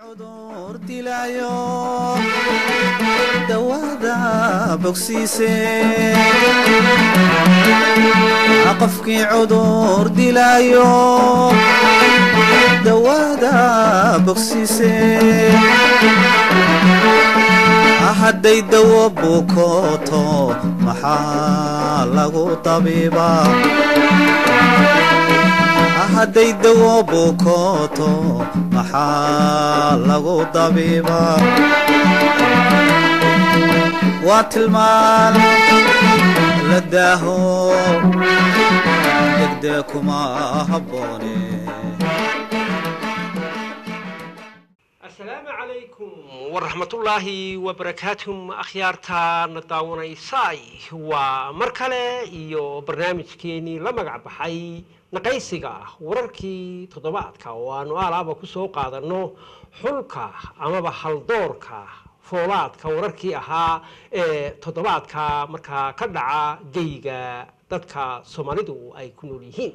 cudur dilaayo dawada bogsiise qofkii cudur dilaayo dawada bogsiise hadday dawo bukooto maxaa lagu tabiibaa hadday dawo bukooto maxaa lagu dabiibaa waa tilmaan la daaho degdee kuma habboone asalaamu calaykum waraxmatullaahi wabarakaatuhum akhyaartaana daawanaysaay waa mar kale iyo barnaamijkeenii la magac baxay naqaysiga wararkii toddobaadka oo aanu aalaaba ku soo qaadanno xulka amaba haldoorka foolaadka wararkii ahaa ee toddobaadka markaa ka dhaca geyga dadka soomaalidu ay ku nool yihiin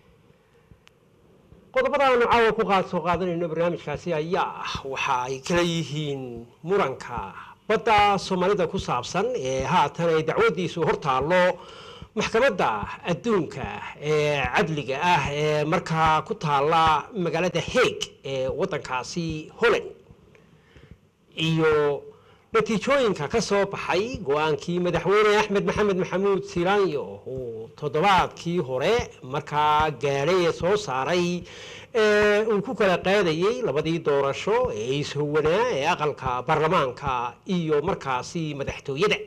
qodobadaanu caawa ku qaad soo qaadanayno barnaamijkaasi ayaa ah waxa ay kala yihiin muranka badda soomaalida ku saabsan ee haatan ay dacwadiisu hortaallo maxkamadda adduunka ee cadliga ah ee markaa ku taalla magaalada haeg ee waddankaasi holland iyo natiijooyinka ka soo baxay go-aankii madaxweyne axmed maxamed maxamuud silaanyo uu toddobaadkii hore markaa gaadhay ee soo saaray ee uu ku kala qaadayey labadii doorasho ee ishowanaa ee aqalka baarlamaanka iyo markaasi madaxtooyada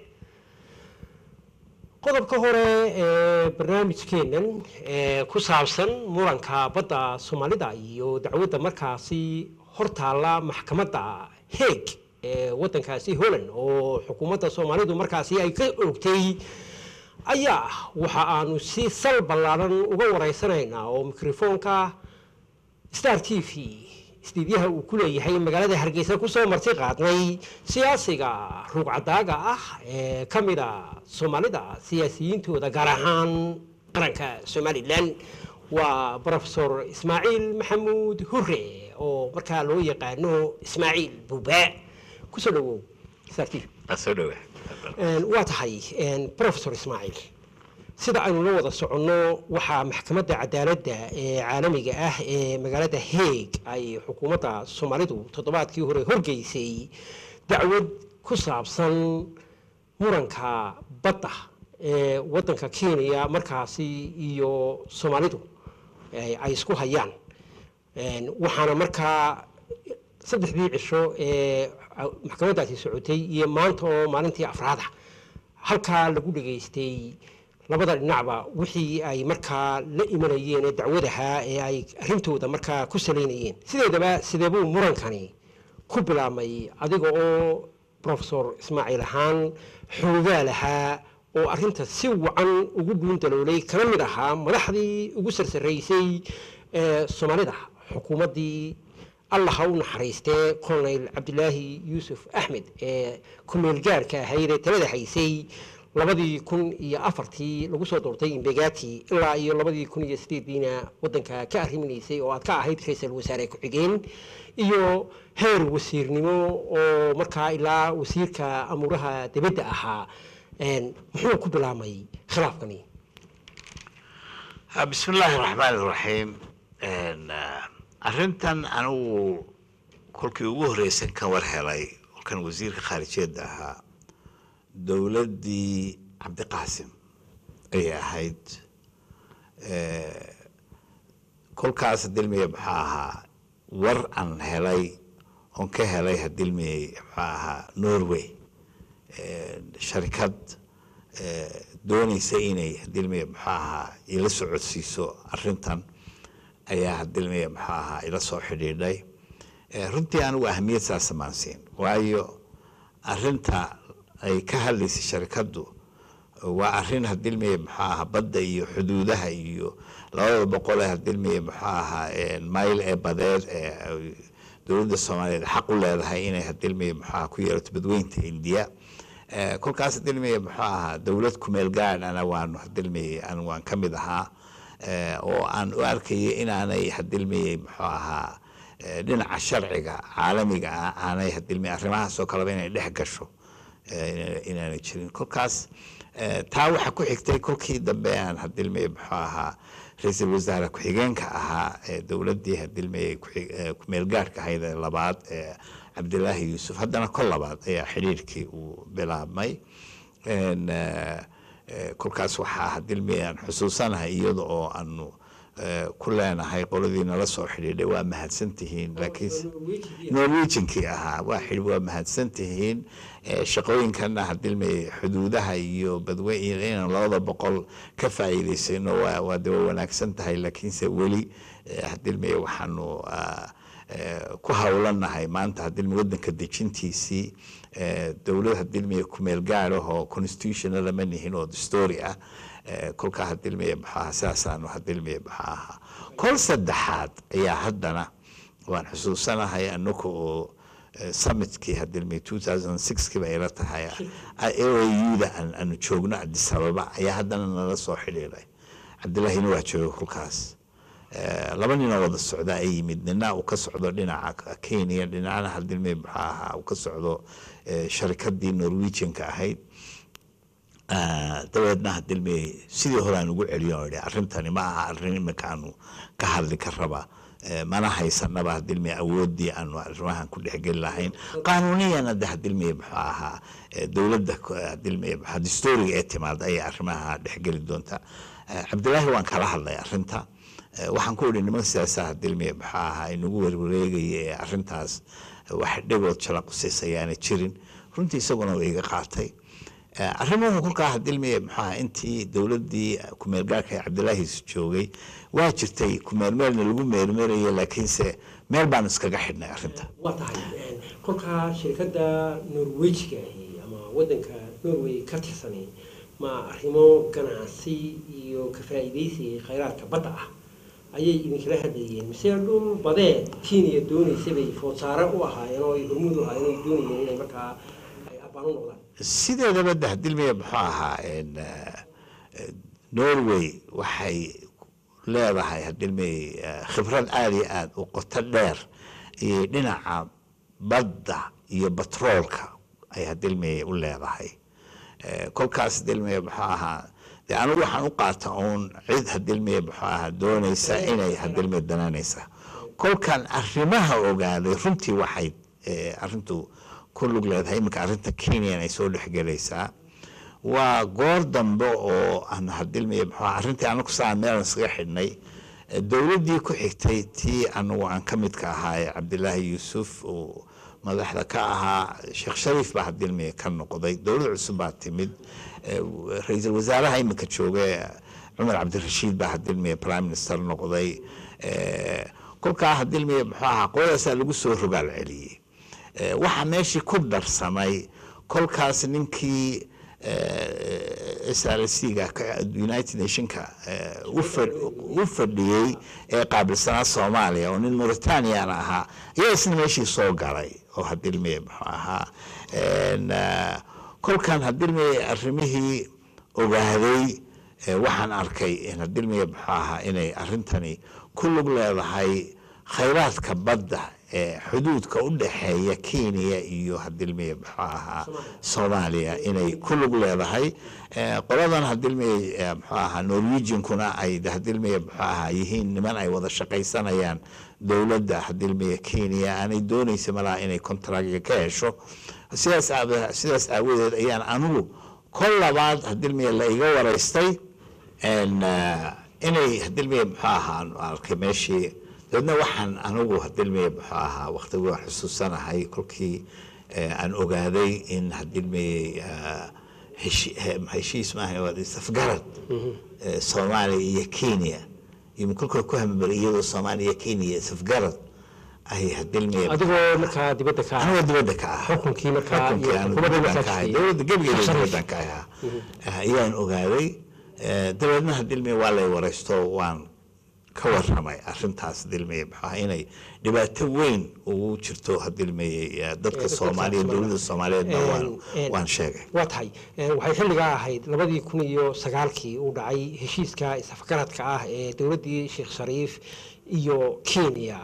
qodobka hore ee barnaamijkeennan ee ku saabsan muranka badda soomaalida iyo dacwadda markaasi hortaalla maxkamadda haeg ee waddankaasi holland oo xukuumadda soomaalidu markaasi ay ka oogtay ayaa waxa aanu si sal ballaaran uga waraysanaynaa oo mikrofoonka star t v istiidyaha uu ku leeyahay magaalada hargeysa kusoo marti qaadnay siyaasiga ruugcadaaga ah ee ka mida soomaalida siyaasiyiintooda gaar ahaan qaranka somalilan waa brofesor ismaaciil maxamuud hure oo markaa loo yaqaano ismaaciil buuba kusoo dhawow star t v soo dhawa waa tahay brofesor ismaaciil sida aynu la wada soconno waxaa maxkamadda cadaaladda ee caalamiga ah ee magaalada haeg ay xukuumadda soomaalidu toddobaadkii hore horgeysay dacwad ku saabsan muranka badda ee waddanka kenya markaasi iyo soomaalidu ay isku hayaan waxaana markaa saddexdii cisho ee maxkamaddaasi socotay iyo maanta oo maalintii afraada halkaa lagu dhegaystay labada dhinacba wixii ay markaa la imanayeen ee dacwadaha ee ay arrintooda markaa ku salaynayeen sideedaba sideebuu murankani ku bilaabmay adiga oo brofesor ismaaciil ahaan xoogaa lahaa oo arrinta si wacan ugu dhuundaloolay kana mid ahaa madaxdii ugu sarsaraysay ee soomaalida xukuumaddii allah ha u naxariistee colonel cabdilaahi yuusuf axmed ee ku-meel gaarhka ahayd ee talada haysay labadii kun iyo afartii lagu soo doortay imbegati ilaa iyo labadii kun iyo sideediina waddanka ka arriminaysay oo aad ka ahayd ra-iisul wasaare ku-xigeen iyo heer wasiirnimo oo markaa ilaa wasiirka amuuraha dibadda ahaa muxuu ku bilaabmay khilaafkani bismi illaahi raxmaan iraxiim arrintan anigu kolkii ugu horreysan ka war helay kolkan wasiirka khaarijiyadda ahaa dowladdii cabdiqaasim ayay ahayd kolkaas hadilmiye muxuu ahaa war aan helay oon ka helay hadilmiye muxuu ahaa norway sharikad doonaysa inay hadilmiye muxuu ahaa ila socodsiiso arrintan ayaa hadilmiye muxuu ahaa ila soo xidhiidhay runtii anigu ahmiyad saasa maan siin waayo arrinta ay ka hadlaysay sharikaddu waa arrin hadilmiye muxuu ahaa badda iyo xuduudaha iyo labada boqol ee hadilmiye muxuu ahaa mayl ee badeed ee dowladda soomaaliyeed xaq u leedahay inay hadilmiye muxuu ahaa ku yeelato badweynta indiya kolkaas hadilmiye muxuu ahaa dowlad kumeel gaadh ana waanu hadilmiye an waan ka mid ahaa oo aan u arkayay inaanay hadilmiyey muxuu ahaa eh, dhinaca sharciga caalamiga ah aanay hadilmi arrimahaasoo kaleba inay dhex gasho eh, ina- inaanay jirin kolkaas eh, taa waxaa ku xigtay kolkii dambe aan hadilmi muxuu ahaa ra-iisul wasaare ku-xigeenka ahaa ee dowladdii hadilmi kumeel gaarhka ahayd ee labaad ee cabdilaahi yuusuf haddana kol labaad ayaa xidhiirkii uu bilaabmay En, eh, eh, kolkaas waxaa hadilmi aan xusuusanahay iyada oo aanu eh, ku leenahay qoladii nala soo xidhiidhay waa mahadsan tihiin laakiinse norwegiankii ahaa waa xidhi waa mahadsan tihiin Eh, shaqooyinkana hadilmi xuduudaha iyo badwe iyo inaan labada boqol ka faa'iidaysano waa waa de waa wanaagsan tahay laakiinse weli eh, hadilmi waxaanu ah, eh, ku hawlanahay maanta hadilmi wadanka dejintiisii eh, dowlad hadilmi kumeel gaar ah oo constitutionala ma nihin oo dastory ah Eh, kolkaa hadilmi maxaa sidaasaanu hadilmi maxaa ahaa kol saddexaad ayaa haddana waan xusuusanahay anaku oo eh, summitkii hadilmi 2006 kiiba ila tahay auda aanu joogno addis ababa ayaa haddana nala soo xidhiiray cabdillaahina waa jooga kolkaas Eh, laba ninoo wada socda ay yimid nina uu ka socdo dhinaca kenya dhinacna hadilmi maxaa ahaa uu ka socdo eh, sharikadii norwegianka ahayd Ah, dabeedna hadilmi sidii hore aan ugu celiyo oo idhi arrintani ma aha arrin iminka aanu ka hadli ka raba Eh, mana haysanaba hadilmi awoodii aanu arrimahan ku dhexgeli lahayn qaanuuniyana de hadilmi muxuu ahaa eh, dowladda ku- hadilmi maxaa dastooriga ee timaada ayay arrimaha dhexgeli doonta Eh, cabdilaahi waan kala hadlay arrinta Eh, waxaan ku idhi niman siyaasa hadilmi muxuu ahaa inagu werwareegaya ee arrintaas eh, wax dhigood jalaqusaysa ayaana jirin runtii isaguna waa iga qaatay Eh, arrimuhu kolkaa hadilmi muxuu ahaa intii dowladdii kumeel gaarka ee cabdilaahiis joogay waa jirtay kumeelmeelna lagu meelmeelaya laakiinse meel baan iskaga xidhnay arrinta waa tahay kolkaa shirkadda norwejiga ahi ama wadanka norway ka tirsanay ma arrimo ganacsi iyo ka faa'iidaysi khayraadka badda ah ayay idinkala hadlayeen mise dhul badeed kenya doonaysay bay foodsaare u ahaayeen oo ay hormuud u ahaayeen oo ay doonayeen inay markaa ay abbaan u noqdaan sideedaba de hadilmiya muxuu ahaa en, eh, eh, norway waxay leedahay hadilmi eh, khibrad aada iyo aada u qoto dheer iyo dhinaca badda iyo batroolka ay hadilmi u leedahay Eh, kolkaas hadilmiya muxuu ahaa de anigu waxaan u qaata uun cid hadilmiya muxuu ahaa doonaysa inay hadilmiya dananaysa kolkan arrimaha ogaaday runtii waxay eh, arrintu ku lug leedahay iminka arrinta kenyan ay soo dhexgelaysaa waa goor dambe oo aan hadilmiya muxuu ahaa arrintii anagu saa meelan iskaga xidhnay Eh, dowladdii ku xigtay tii anagu aan ka midka ahaa ee cabdilaahi yuusuf uu madaxda ka ahaa sheekh shariif baa hadilmiya ka noqday dowlad cusub baa timid Eh, ra-iisul wasaaraha iminka jooga eh, cumar cabdirashiid baa hadilmiya prime minister noqday Eh, kolkaa hadilmiya muxuu ahaa qoladaasaa lagu soo rogaal celiyey Eh, waxaa meeshii ku darsamay kolkaas ninkii s r c ga ka- united nationka eh, u fa- u fadhiyey ee qaabilsanaa soomaaliya oo nin mauritaniana ahaa ayaa isna meeshii soo galay oo hadilmiye muxuu ahaa En, eh, kolkan hadilmiye arrimihii ogaaday eh, waxaan arkay in hadilmiye muxuu ahaa inay arrintani ku lug leedahay khayraadka badda ee xuduudka u dhexeeya kenya iyo hadilmiye muxuu ahaa soomaaliya inay ku lug leedahay Eh, qoladan hadilmiye eh, muxuu ahaa norwegiankuna ay de hadilmiye muxuu ahaa yihiin niman ay wada shaqaysanayaan dowladda hadilmiye kenya aanay doonaysa malaha inay contractga ka hesho sidaas aawa- sidaas aawadeed ayaan anigu kol labaad hadilmiye la iga waraystay En, eh, inay hadilmiye muxuu ahaa aan arkay meeshii dabeedna waxaan anigu hadilmiye muxuu ahaa waqtigii waan xusuusanahay kolkii eh, aan ogaaday in hadilmiye heshi- he- heshiis maaha waa safgarad eh, soomaaliya iyo kenya iyo kolkoo ku hamabari iyadoo soomaaliya iyo kenya safgarad ay hadilmiye adigoo markaa dibadda ka anigoo dibadda ka ah xukunkii markaa xukunkii iyo aan xukuumadda dibaddan ka ahay masaajidkii. dowladda gebigeeda Shariif. dibaddan ka ahaa Ah, ayaan ogaaday Eh, dabeedna hadilmiye waa lay waraysto waan ka waramay arrintaas hadilmiye muxuu ahaa inay dhibaato weyn ugu jirto hadilmiye eh, dadka dadka soomaaliya Soomaaliya. dowladda soomaaliyeedna waan En- en- waan sheegay waa tahay Eh, waxay xilligaa ahayd labadii kun iyo sagaalkii uu dhacay heshiiska isafgaradka ah ee dowladdii sheekh shariif iyo kenya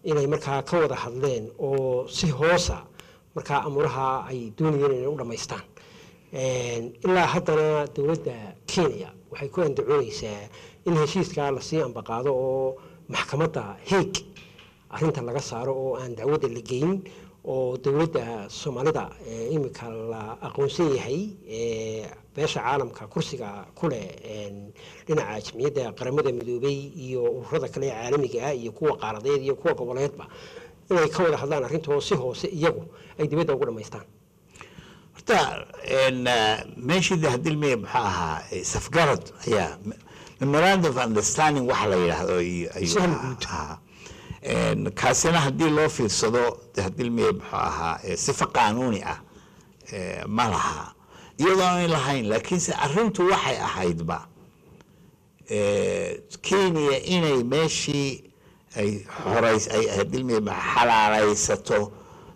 inay markaa ka wada hadleen oo si hoosa markaa amuraha ay doonayeen inay u dhammaystaan ilaa haddana dowladda kenya waxay ku andacoonaysaa in heshiiskaa lasii ambaqaado oo maxkamadda heeg arrinta laga saaro oo aan dacwadda la geyn oo dowladda soomaalida imika la aqoonsan yahay beesha caalamka kursiga ku leh dhinaca jamciyadda qaramada midoobay iyo ururada kale ee caalamiga ah iyo kuwa qaaradeed iyo kuwa goboleedba inay ka wada hadlaan arrintoo si hoose iyagu ay dibadda ugu dhammaystaan horta meeshii hadilmiya muxuu ahaa safgarad ayaa memorandum of understanding waxa la yidhaahdo Sahal guud. ayuu kaasina haddii loo fiirsado hadilmiya muxuu ahaa sifa qaanuuni ah eh, ma laha iyadoo aan lahayn laakiinse arrintu waxay ahaydba eh, kenya inay meeshii ay horays ay hadilmiya xalaalaysato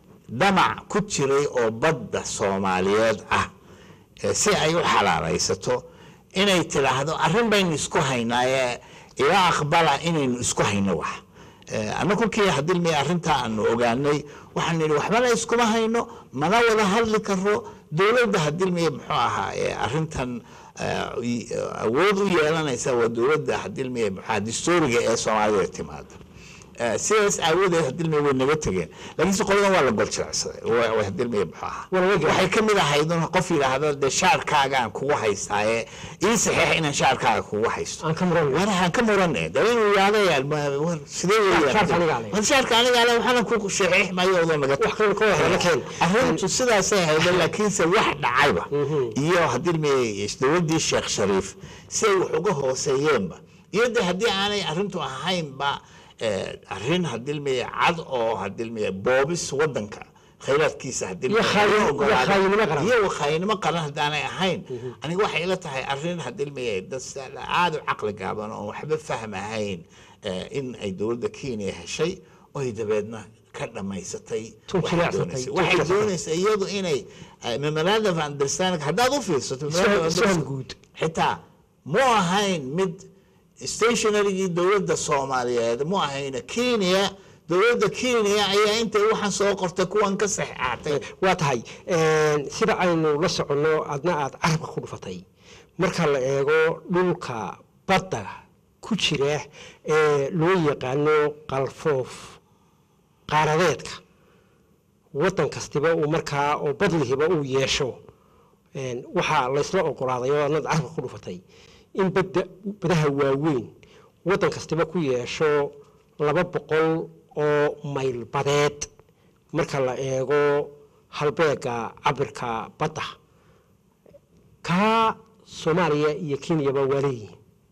damac ku jiray oo badda soomaaliyeed ah eh, si ay u xalaalaysato inay tidhaahdo arrin baynu isku haynaaye ila aqbala inaynu isku hayno wax Eh, annagu kii hadilmi arrintaa aanu ogaanay waxaan nidhi waxbana iskuma hayno mana wada hadli karo dowladda hadilmiya muxuu ahaa ee arrintan eh, i- awood u yeelanaysa waa dowladda hadilmiya muxuu ahaa dastuuriga ee soomaalida timaada Eh, sidaas aawadeed hadilmiya way naga tegeen laakiinse qoladan waa la goljilacsaday waa waa hadilmiya muxuu ahaa Waa laga waxay ka mid ahayd un qof yidhaahdo dee shaarkaagaan kugu haystaaye ii saxiix inaan shaarkaaga kugu haysto aan ka muran warahan ka murane de inuu yaadayaan war sidee weeyaan Shaarka anigaa leh. war shaarka anigaa leh waxaana ku saxiix maayo odoo naga Wax kale ka wada la keen. arrintu sidaasay ahayd laakiinse wax dhacayba iyo haddii mi dowladdii sheekh shariif siday wax uga hooseeyeenba iyo de haddii aanay arrintu ahaynba eh, arrin haddii mi cad oo haddii mi boobis wadanka khayraadkiisa haddii Iyo khaayin- iyo khaayinimo qaran. iyo khaayinimo qaran haddaanay ahayn aniga waxay ila tahay arrin haddii mi dad aada u caqli gaaban oo waxba fahmahayn eh, in ay dowladda kenya heshay oy dabeedna ka dhammaysatay Tun waxay jileecsatay, doonaysay. tun waxay jileecsatay. doonaysaa iyadu inay eh, memorandum of understanding haddaad u fiirsato memorandum of Sahal understanding- guud. xitaa mu ahayn mid stationarygii dowladda soomaaliyeed mu ahayna kenya dowladda kenya ayaa intay waxaan soo qortay kuwan ka saxaatay waa tahay sida aynu la soconno adna aada carabka ku dhufatay marka la eego dhulka badda ku jira ee loo yaqaano qalfoof qaaradeedka waddan kastiba uu markaa oo badlihiba uu yeesho een, waxaa laysla oqolaaday oo adna carabka ku dhufatay in badda badaha waaweyn waddan kastiba ku yeesho laba boqol oo mayl badeed marka la eego halbeega cabirka badda kaa soomaaliya iyo kenyaba waa leeyihiin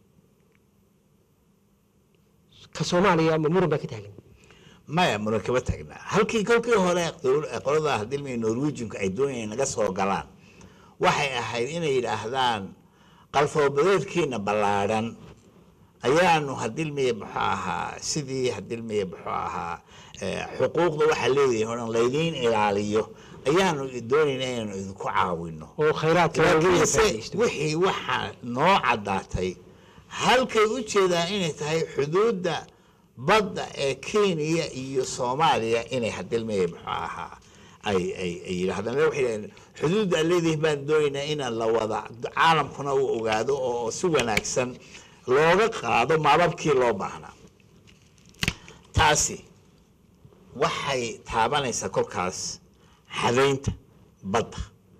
ka soomaaliya ma muran baa ka taagan maya muran kama taagnaa halkii kolkii hore dowl- qolada hadilmi norwegianku ay doonayeen naga soo galaan waxay ahayd inay yidhaahdaan qalfoobadeedkiina ballaadhan ayaanu hadilmiye muxuu ahaa sidii hadilmiye muxuu ahaa eh, xuquuqda waxaa leedahay o dhan laydiin ilaaliyo ayaanu doonayna inaynu idinku caawino oo khayraadka waaweyn la laakiinse faa'iidaysto wixii waxaa noo caddaatay halkay u jeedaan inay tahay xuduudda badda ee kenya iyo soomaaliya inay hadilmaya muxuu ahaa ay ay ay yidhahdaan waxay yidhahdeen xuduudda aan leedihin baan doonaynaa inaan la wada caalamkuna uu ogaado oo si wanaagsan looga qaado maababkii loo baahnaa taasi waxay taabanaysaa kolkaas xadaynta badda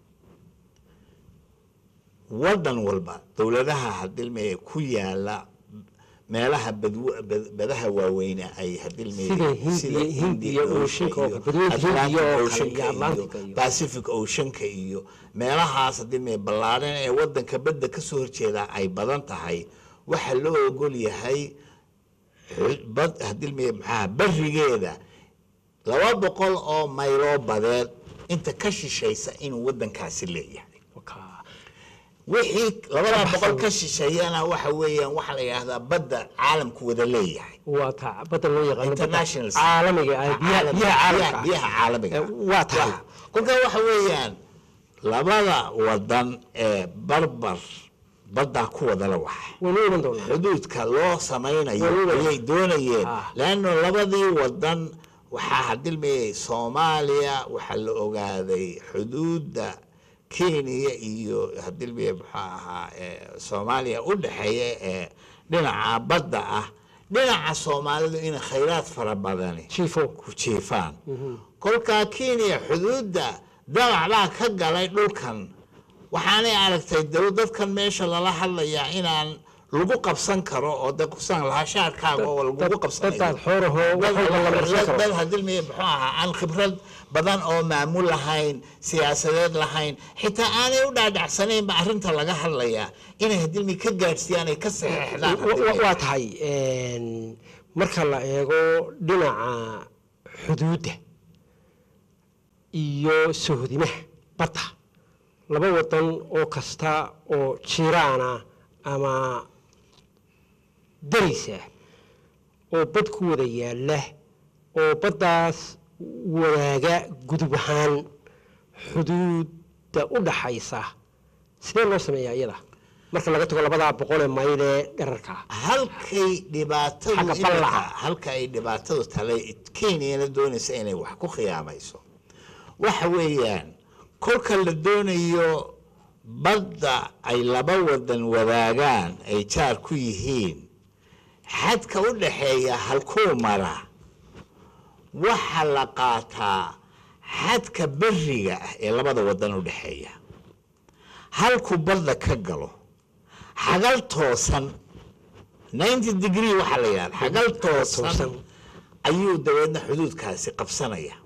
waddan walba dowladaha hadilmeye ku yaala meelaha badw- bad- badaha waaweyne ay hadilmeye Sida Hindiya- Hindiya Ocean-ka oo kale, badweynta Hindiya oo kale iyo Atlantic-ka iyo- pacific oceanka iyo meelahaas hadilmeye ballaadhan ee wadanka badda kasoo horjeeda ay badan tahay waxaa loo ogol yahay xul- bad hadilmeye maxaa barigeeda laba boqol oo mayloo badeed inta ka shishaysa inuu wadankaasi leeyahay Wakaa. wixii labada boqol ka shisheeyana waxa weeyaan waxaa la yidhaahdaa badda caalamku wada leeyahay waa taa badda loo yaqaano badda International sea. caalamiga ah biyaha Caalami- biyaha caalamka biyaha- ah. biyaha caalamiga Eh, waa tahay kolkaa waxa weeyaan labada wadan ee barbar baddaa ku wadala waxa waynu iman doonaa xuduudka loo samaynayo Waliba. ayay doonayeen Ah. leanno labadii wadan waxaa hadilmayay soomaaliya waxaa la ogaaday xuduudda kenya iyo hadilmaya muxuu ahaa eh, soomaaliya u dhexeeya ee dhinaca badda ah dhinaca soomaalidu in khayraad fara badani jiifo ku jiifaan kolkaa kenya xuduudda damac baa ka galay dhulkan waxaanay aragtay daw dadkan meesha lala hadlayaa inaan lagu qabsan karo oo de kusaan lahaa shaarkaaga oo lagugu qabsanayo dadaad xoorahoo wax walba la marsan karo dad hadilmaya muxuu ahaa aan khibrad badan oo maamul lahayn siyaasadeed lahayn xitaa aanay u dhaadhacsanaynba arrinta laga hadlayaa inay hadilmi ka gaadhsiiyaan ay ka saxeexdaan Wa- wa- waa tahay een, marka la eego dhinaca xuduudda iyo sohodimaha badda laba wadan oo kasta oo jiraana ama daraysa oo bad ku wada yaalla oo baddaas wadaaga gudub ahaan xuduudda u dhaxaysa sidee loo sameeyaa iyada marka laga tago labadaa boqolee mayl ee dherarka halkay dhibaatadu Xagga imika- ballaca. halka ay dhibaatadu talay kenyana doonaysa inay wax ku khiyaamayso waxa weeyaan kolka la doonayo badda ay laba wadan wadaagaan ay jaar ku yihiin xadka u dhaxeeya halkuu mara waxa la qaataa xadka beriga ah ee labada wadan u dhexeeya halkuu badda ka galo xagal toosan 90 degree waxaa la yidhahda xagal toosan Toosan. ayuu dabeedna xuduudkaasi qabsanaya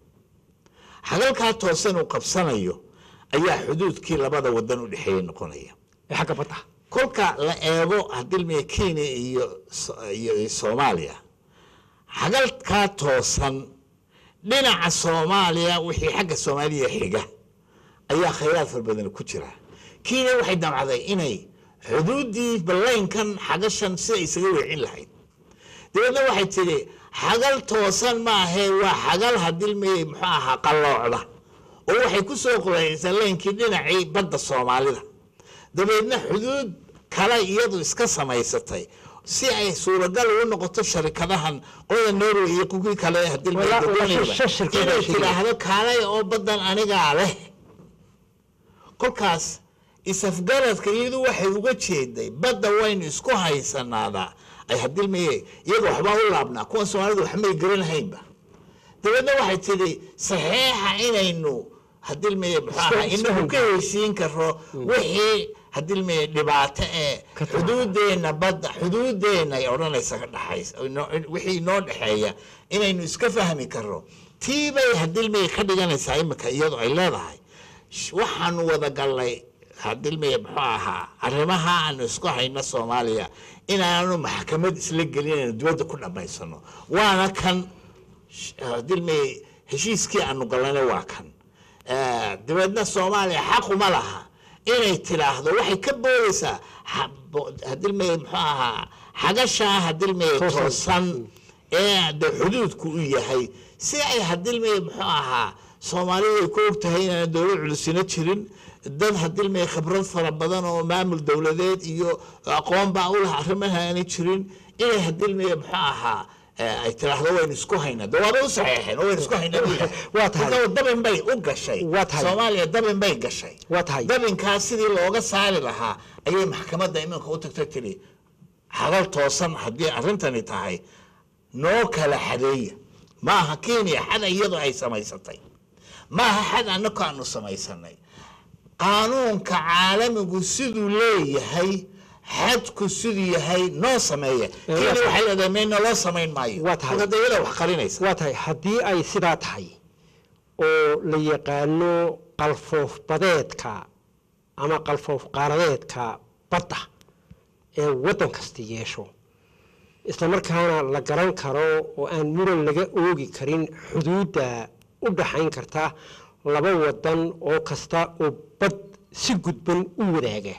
xagalkaa toosan uu qabsanayo ayaa xuduudkii labada wadan u dhexeeya noqonaya ee xagga badda kolka la eego hadilmiya kenya iyo So- iyo iyo soomaaliya xagalkaa toosan dhinaca soomaaliya wixii xagga soomaaliya xiga ayaa khayraad fara badan ku jira kenya waxay damcday inay xuduuddii ballaynkan xagashan sida isaga weecin lahayd dabeedna waxay tidhi xagal toosan maahee waa xagal hadilmayey muxuu ahaa qalloocda oo waxay ku soo qoraysaa laynkii dhinacii badda soomaalida dabeedna xuduud kale iyadu iska samaysatay si ay suuragal ugu noqoto sharikadahan qolada norway iyo kuwii kale Walaa- walaa shan shirkad baa inay sheegaya. tidhaahdo kaalay oo badan anigaa leh kolkaas isafgaradka iyadu waxay uga jeeday badda waynu isku haysanaada ay hadilmaye iyaga waxbaa u laabnaa kuwan soomaalida waxmay garanahaynba dabeedna waxay tidhi saxeexa inaynu hadilmaye muxuu ahaa Isku- inagu isku ka heshiin karo wixii hadilmaye dhibaato ee Ka tahay. xuduudeena badda xuduudeena ay odhanaysa ka dhaxaysa inoo- wixii inoo dhexeeya inaynu iska fahmi karo tii bay hadilmaye ka dhiganaysaa imika iyadu ay leedahay sh- waxaanu wada gallay hadilmaye muxuu ahaa arrimaha aanu isku hayno soomaaliya inaanu maxkamad isla gelin inaynu dibadda ku dhammaysano waana kan dilmay heshiiskii aanu gallayna waa kan Eh, dabeedna soomaaliya xaquma laha inay tidhaahdo waxay ka boodaysaa hadilmay muxuu ahaa xagashaa hadilmay Toosan. toosan ee de xuduudku u yahay si ay hadilmay muxuu ahaa soomaalidu ay ku ogtahay inaan dowlad culusina jirin dad hadilmay khibrad fara badan oo maamul dowladeed iyo aqoon baa u laha arrimaha aanay jirin inay hadilmay muxuu ahaa eh, ay tiraahdo waynu isku haynaa de waaba u saxeexeen oo waynu isku haynaa buu yidhaha. Waa tahay. Marka dabin bay u gashay Waa tahay. soomaaliya dabin bay gashay Waa tahay. dabinkaas sidii looga saari lahaa ayay maxkamadda iminka u tagtay tiri hadal toosan haddii arrintani tahay noo kala xadeeya maaha kenya xad iyadu ay samaysatay maaha xad annako aanu samaysanay qaanuunka caalamigu siduu leeyahay xadku siduu yahay noo sameeya kenya waxay leedahay mayna loo samayn maayo Waa tahay. marka de iyada wax qarinaysa waa tahay haddii ay sidaa tahay oo la yaqaano qalfoof badeedka ama qalfoof qaaradeedka badda ee waddan kasta yeesho isla markaana la garan karo oo aan muran laga oogi karin xuduudda u dhaxayn karta laba waddan oo kasta oo bad si gudban u wadaaga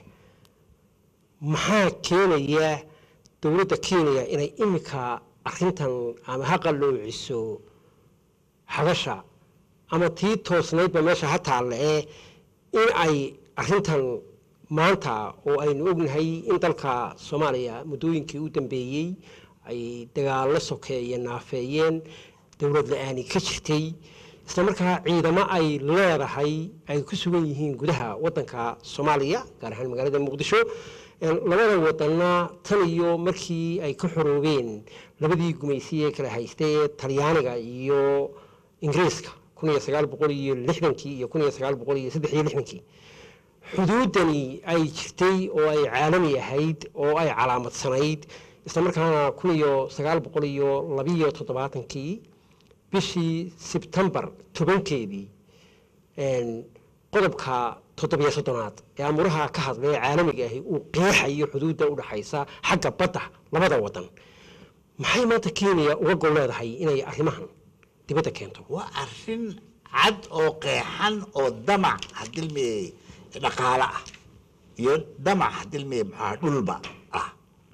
maxaa keenaya dowladda kenya inay imika arintan ama ha qalloociso xagasha ama tii toosnaydba meesha ha taalle ee in ay arintan maanta oo aynu ognahay in dalka soomaaliya muddooyinkii u dambeeyey ay dagaallo sokeeye naafeeyeen dowlad la-aani ka jirtay isla markaa ciidamo ay leedahay ay ku sugan yihiin gudaha wadanka soomaaliya gaar ahaan magaalada muqdisho labada wadanna tan iyo markii ay ka xoroobeen labadii gumaysiye kala haystay ee talyaaniga iyo ingiriiska kun iyo sagaal boqol iyo lixdankii iyo kun iyo sagaal boqol iyo saddex iyo lixdankii xuduudani ay jirtay oo ay caalami ahayd oo ay calaamadsanayd isla markaana kun iyo sagaal boqol iyo labiyo toddobaatankii bishii sebtembar tobankeedii qodobka toddobiyo soddonaad ee amuraha ka hadlay caalamiga ahi uu qeexayo xuduudda u dhaxaysa xagga badda labada wadan maxay maanta kenya uga gol leedahay inay arrimahan dibadda keento waa arrin cad oo qeexan oo damac hadilmiyey dhaqaale ah iyo damac hadilmiyey maxaa dhulba ah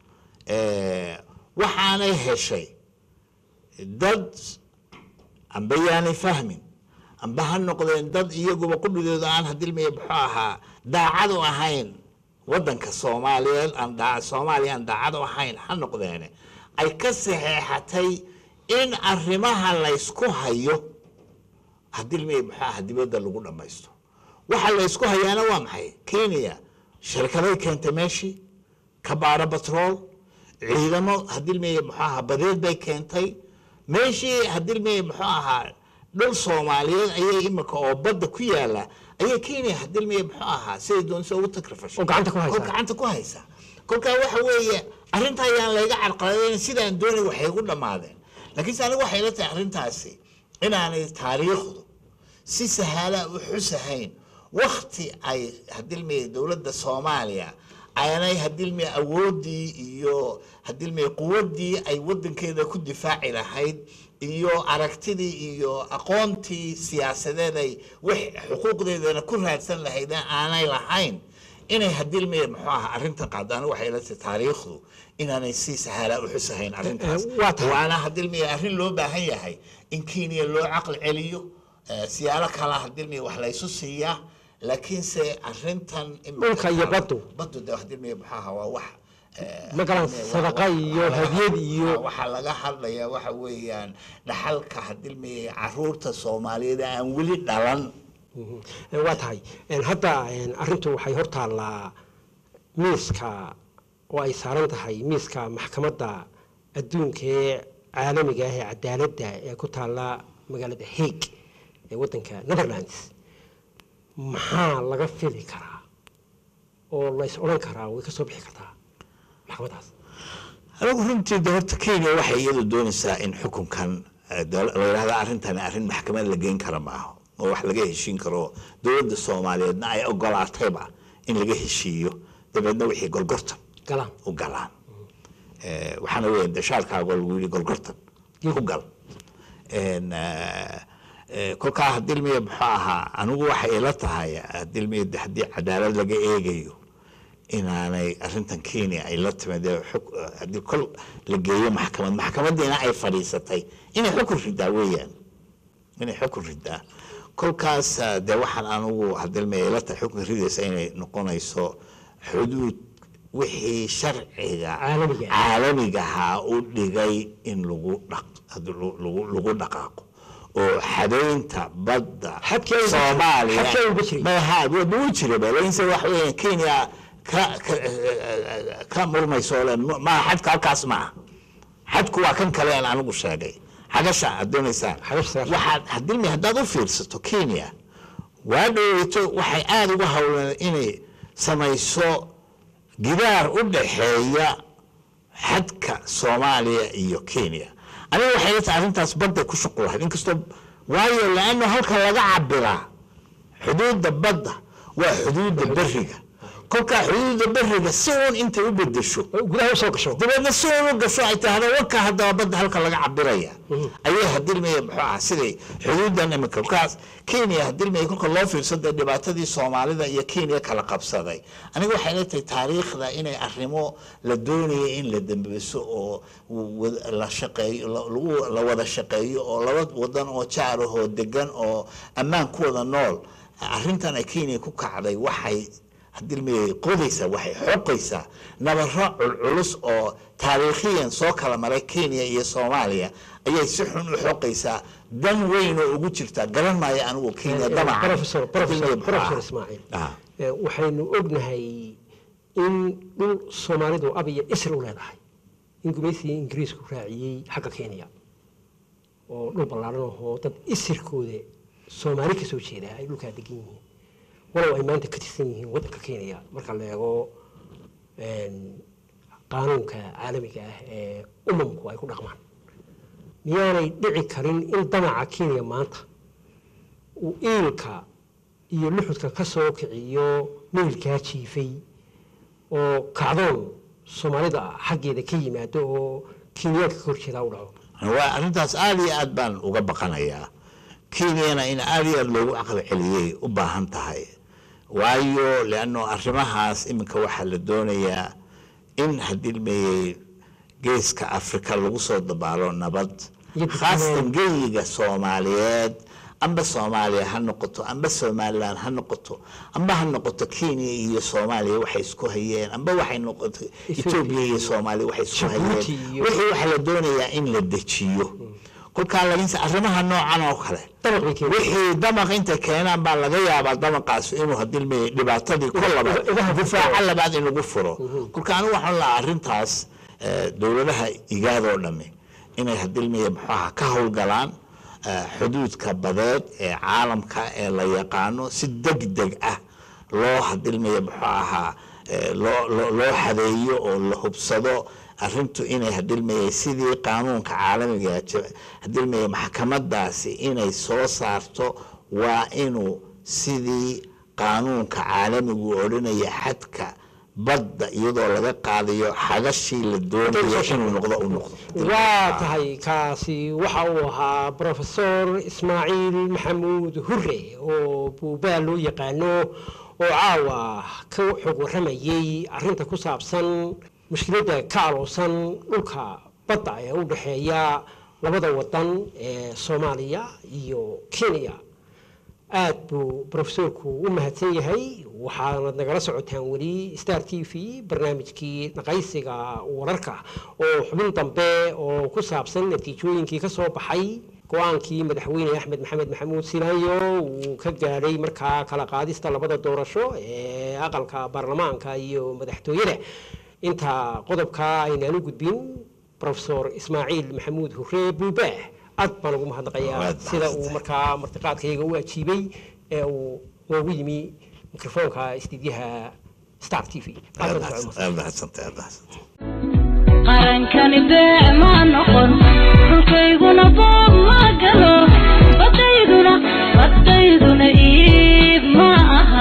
waxaanay heshay dad amba yaanay fahmin amba ha noqdeen dad iyaguba qudhigooda aan hadilmiyey muxuu ahaa daacad u ahayn wadanka soomaaliyeed aan daa soomaaliya aan daacad u ahayn ha noqdeene ay ka saxeexatay in arrimaha laysku hayo hadilmiyey muxuu ahaa dibadda lagu dhammaysto waxa laysku hayaana waa maxay kenya shirkaday keentay meeshii kabaara batrool ciidamo hadilmiyey muxuu ahaa badeed bay keentay meeshii hadilmiyey muxuu ahaa dhul soomaaliyeed ayay imika oo badda ku yaala ayay kenya hadilmiyey muxuu ahaa siday doonaysa ugu takrifashay Oo gacanta ku haysaa. oo gacanta ku haysa kolkaa waxa weeye arrinta ayaan layga carqaladayn sidaan doonay waxay ugu dhammaadeen laakiinse anigu waxay la tahay arrintaasi inaanay taariikhdu si sahala u xusahayn wakti ay hadilmiyey dowladda soomaaliya aanay hadilmiyey awooddii iyo hadilmiyey quwaddii ay wadankeeda ku difaaci lahayd iyo aragtidii iyo aqoontii siyaasadeed ay wix xuquuqdeedana ku raadsan lahayd aanay lahayn inay hadilmiyey muxuu ahaa arrinta qaado anigu waxay la tahay taariikhdu inaanay si sahala u xusahayn arrintaas Eh, waa tahay. waana hadilmiyey arrin loo baahan yahay in kenya loo caqli celiyo eh, siyaalo kala hadilmiyey wax laysu siiyaa laakiinse arrintan imika Dhulka iyo taalo- baddu. baddu de hadilmiyey muxuu ahaa waa wax eh, Magalan hadilmiyey, sadaqa waa- iyo waa laga- hadiyad iyo- waxaa laga hadlayaa waxa weeyaan dhaxalka hadilmiyey caruurta soomaaliyeed aan weli dhalan Mhm. Eh, waa tahay En, hadda en, arrintu waxay hor taallaa miiska oo ay saaran tahay miiska maxkamadda adduunka ee caalamiga ah ee cadaaladda ee ku taalla magaalada hague ee waddanka netherlands maxaa laga fili karaa oo lays odhan karaa way ka soo bixi kartaa maxkamaddaas anigu runtii de horta kenya waxay iyadu doonaysaa in xukunkan eh, dola- la yidhahda arrintan arrin maxkamad la geyn kara maaha oo wax laga heshiin karo dowladda soomaaliyeedna ay ogolaatayba in laga heshiiyo dabeedna wixii gorgortan galaan u galaan Eh, waxaana weya de shaalkaago lagu yidhi gorgortan ku gal En, eh, eh, kolkaa hadilmiya muxuu ahaa anigu waxay ila tahay hadilmiya de haddii cadaalad laga eegayo inaanay arrintan kenya ay la timid ee xuk- haddii kol la geeyo maxkamad maxkamadiina ay fadhiisatay inay xukun ridaa weeyaan inay xukun ridaa kolkaas eh, dee waxaan anigu hadilmiya ila tahay xukun ridaysa inay noqonayso xuduud wixii sharciga Caalamiga ah. caalamigahaa u dhigay in lagu dhaq- lagu lagu dhaqaaqo oo xadaynta badda Xadkii ay- soomaaliya xadkii ay uga jiray. ma ha wuu jira ba laakiinse waxa weeyaan kenya ka ka ka murmayso le ma xadka halkaas ma aha xadku waa kan kale aan anigu sheegay xagasha aad doonaysaan Xagasha sagaashan. waxaad hadilmi haddaad u fiirsato kenya waa dhoweyto waxay aada uga howleen inay samayso gidaar u dhaxeeya xadka soomaaliya iyo kenya aniga waxay la tahay arrintaas badday ku shuqul lahayd inkastoo waayo laano halka laga cabiraa xuduudda badda waa xuduudda beriga kolkaa xuduudda beriga si uun intay u bedesho gudaha usoo gasho dabeedna si uun u gasho ay tahdo warka haddaba badda halka laga cabiraya ayay hadilmaya muxuu aha siday xuduuddan imika kolkaas kenya hadilmaya kolka loo fiirsada dhibaatadii soomaalida iyo kenya kala qabsaday aniga waxay la tahay taariikhda inay arrimo la doonaya in la dambeso oo wad- la shaqeeyo la- lagu la wada shaqeeyo oo laba wadan oo jaar ahoo degan oo ammaan ku wada nool arrintan ay kenya ku kacday waxay hadilmiyay qodaysaa waxay xoqaysaa nabaro culculus oo taariikhiyan soo kala maray kenya iyo soomaaliya ayay si xun u xoqaysaa dan weyn oo ugu jirtaa garan maayo anigu kenya damaca professor professor professor ismaaciil Ah. Eh, waxaynu ognahay in dhul soomaalidu ab iyo isr u leedahay in gumaysigii ingiriisku raaciyey xagga kenya oo dhul ballaaran ahoo dad isirkooda soomaali ka soo jeeda ay dhulkaa degan yihiin walow ay maanta ka tirsan yihiin waddanka kenya marka la eego een, qaanuunka caalamiga ah ee umamku ay ku dhaqmaan miyaanay dhici karin in damaca kenya maanta uu iilka iyo luxudka ka soo kiciyo meylkaa jiifay oo kacdoon soomaalida xaggeeda ka yimaado oo kenyaanka ka horjeedaa u dhaco waa arrintaas aad iyo aad baan uga baqanayaa kenyana in aad iyo aad loogu caqli celiyey u baahan tahay waayo leanno arrimahaas iminka waxaa la doonayaa in hadilmeeyey geeska afrika lagu soo dabaalo nabad Iyo khaasatan geyiga soomaaliyeed amba soomaaliya ha noqoto amba somalilan ha noqoto amba ha noqoto kenya iyo soomaaliya waxay isku hayeen amba waxay noqoto etoobiya iyo soomaaliya waxay isku hayeen Djibouti iyo- wixii waxaa la doonayaa in la dejiyo kolkaa lakiinse arrimaha noocan oo kale dabaq bay keenaysaa. wixii damaq intay keenaan baa laga yaabaa damaqaas inuu hadilmey dhibaatadii ku labaad idaha ku difaaca furo. labaad in lagu furo kolka anigu waxaan lahaa arrintaas eh, dowladaha igaadoo dhami inay hadilmey muxuaha ka howlgalaan eh, xuduudka badeed ee caalamka ee la yaqaano si deg deg ah loo hadilmaya muxuu ahaa eh, loo loo- loo xadeeyo oo la hubsado arrintu inay hadilmayay sidii qaanuunka caalamiga jira- hadilmaya maxkamadaasi inay soo saarto waa inuu sidii qaanuunka caalamigu odhanaya xadka badda iyadoo laga qaadayo xagashii la doonayo inuu noqdo u noqdo waa tahay kaasi waxa uu ahaa professor ismaaciil maxamuud hure oo buubaa loo yaqaano oo caawa ka xog warramayey arrinta ku saabsan mushkiladda ka aloosan dhulka badda ee u dhexeeya labada wadan ee soomaaliya iyo kenya aad buu profesorku u mahadsan yahay waxaanad nagala socotaan weli star t v barnaamijkii naqaysiga wararka oo xubin dambe oo ku saabsan natiijooyinkii ka soo baxay go-aankii madaxweyne axmed maxamed maxamuud silaayo uu ka gaadhay markaa kala qaadista labada doorasho ee aqalka baarlamaanka iyo madaxtooyada inta qodobka aynaan u gudbin profesor ismaaciil maxamuud hure buubaa aad baan ugu mahadnaqayaa Waad sida uu mahadsantahay. markaa martiqaadkayga u ajiibay ee uu noogu yimi mikrofoonka istiidyaha star t v aad mahadsan- aad mahadsantay aad mahadsantay qarankani beec ma noqon dhulkayguna boob ma galo badayduna badayduna iib ma aha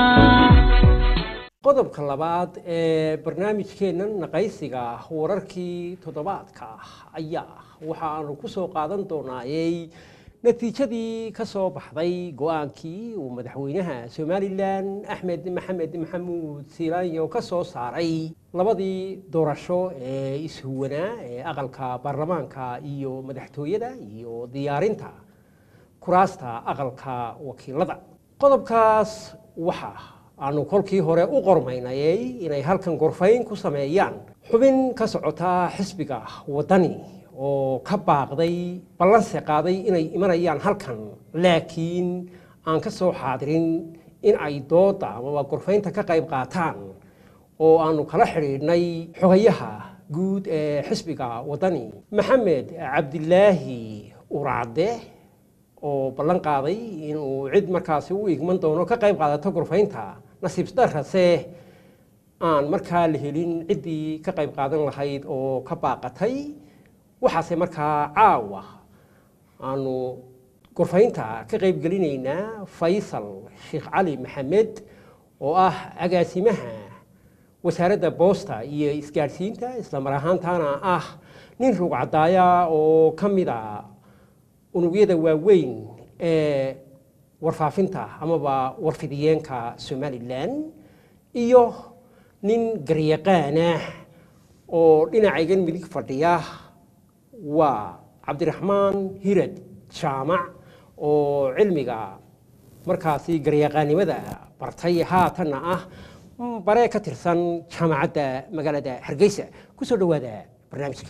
qodobka labaad ee barnaamijkeennan naqaysiga wararkii toddobaadka ayaa waxa aanu ku soo qaadan doonaayey natiijadii ka soo baxday go-aankii uu madaxweynaha somalilan axmed maxamed maxamuud siilaanyo ka soo saaray labadii doorasho ee ishuwanaa ee aqalka baarlamaanka iyo madaxtooyada iyo diyaarinta kuraasta aqalka wakiilada qodobkaas waxa aanu kolkii hore u qormaynayay inay halkan gorfayn ku sameeyaan xubin ka socota xisbiga waddani oo ka baaqday ballanse qaaday inay imanayaan halkan laakiin aan ka soo xaadirin in ay dooda amaba gorfaynta ka qayb qaataan oo aanu kala xidhiidhnay xogayaha guud ee xisbiga waddani maxamed cabdilaahi uracde oo ballan qaaday inuu cid markaasi u igman doono ka qayb qaadato gorfaynta nasiib darase aan markaa la helin ciddii ka qayb qaadan lahayd oo ka baaqatay waxaase markaa caawa aanu gorfaynta ka qayb gelinaynaa faysal sheekh cali maxamed oo ah agaasimaha wasaaradda boosta iyo isgaadhsiinta isla mar ahaantaana ah nin rugcadaaya oo ka mid a unugyada waaweyn ee warfaafinta amaba warfidiyeenka somalilan iyo nin garyaqaanah oo dhinacaygan midig fadhiya waa cabdiraxmaan hirad jaamac oo cilmiga markaasi garyaqaanimada bartay haatanna ah bare ka tirsan jaamacadda magaalada hargeysa kusoo dhowaada barnaamijka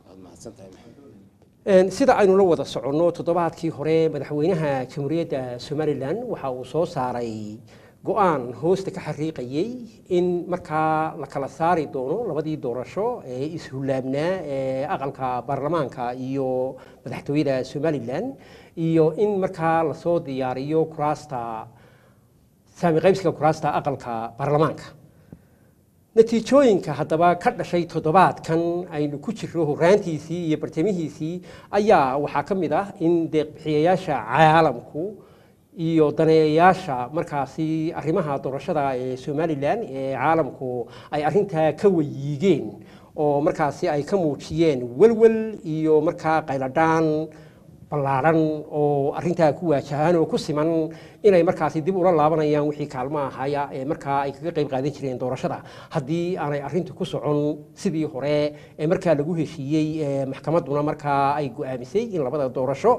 Een, sida aynu la wada soconno toddobaadkii hore madaxweynaha jamhuuriyadda somalilan waxa uu soo saaray go-aan hoosta ka xariiqayey in markaa la kala saari doono labadii doorasho ee ishullaabnaa ee aqalka baarlamaanka iyo madaxtooyada somalilan iyo in markaa lasoo diyaariyo kuraasta saami qaybsiga kuraasta aqalka baarlamaanka natiijooyinka haddaba ka dhashay toddobaadkan aynu ku jirro horaantiisii iyo bartamihiisii ayaa waxaa ka mid ah in deeqbixiyayaasha caalamku iyo daneeyayaasha markaasi arrimaha doorashada ee somalilan ee caalamku ay arrintaa ka wayiigeen oo markaasi ay ka muujiyeen welwel iyo markaa qayladhaan ballaadhan oo arrintaa ku waajahaan oo ku siman inay markaasi dib ula laabanayaan wixii kaalmo ahaya ee markaa ay kaga qayb qaadan jireen doorashada haddii aanay arrintu ku socon sidii hore ee markaa lagu heshiiyey ee maxkamadduna markaa ay go'aamisay in labada doorasho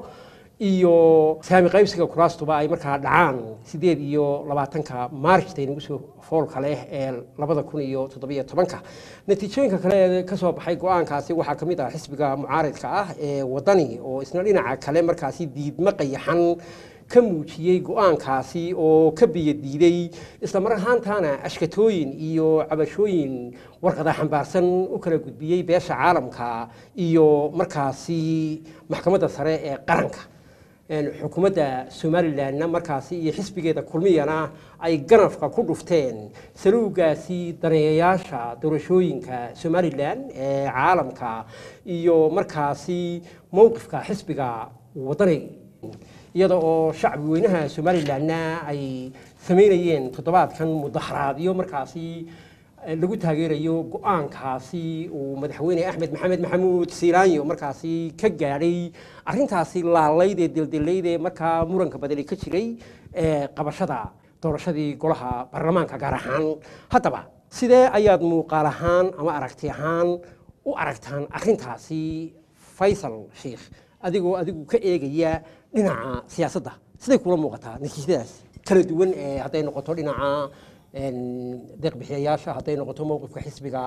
iyo saami qaybsiga kuraastuba ay markaa dhacaan sideed iyo labaatanka maarjta inagu soo foolka leh ee labada kun iyo toddobiyo tobanka natiijooyinka kale ee ka soo baxay go-aankaasi waxaa ka mid ah xisbiga mucaaridka ah ee wadani oo isna dhinaca kale markaasi diidmo qayaxan ka muujiyey go-aankaasi oo ka biyadiiday isla mar ahaantaana ashkatooyin iyo cabashooyin warqada xambaarsan u kala gudbiyey beesha caalamka iyo markaasi maxkamadda sare ee qaranka Een, xukuumadda somalilanna markaasi iyo xisbigeeda kulmiyana ay ganafka ku dhufteen saluugaasi daneeyayaasha doorashooyinka somalilan ee caalamka iyo markaasi mowqifka xisbiga wadani iyada oo shacbi weynaha somalilanna ay sameynayeen toddobaadkan mudaharaadyo markaasi eh, lagu taageerayo go-aankaasi uu madaxweyne axmed maxamed maxamuud siilaanyo markaasi ka gaadhay arrintaasi laalayd ee dildilayd ee markaa muranka badani ka jiray ee qabashada doorashadii golaha baarlamaanka gaar ahaan haddaba sidee ayaad muuqaal ahaan ama aragti ahaan u aragtaan arrintaasi faysal sheikh adigoo adigu ka eegaya dhinaca siyaasadda siday kula muuqataa natiijadaas kala duwan ee hadday noqoto dhinaca een, deeqbixiyayaasha hadday noqoto mowqifka xisbiga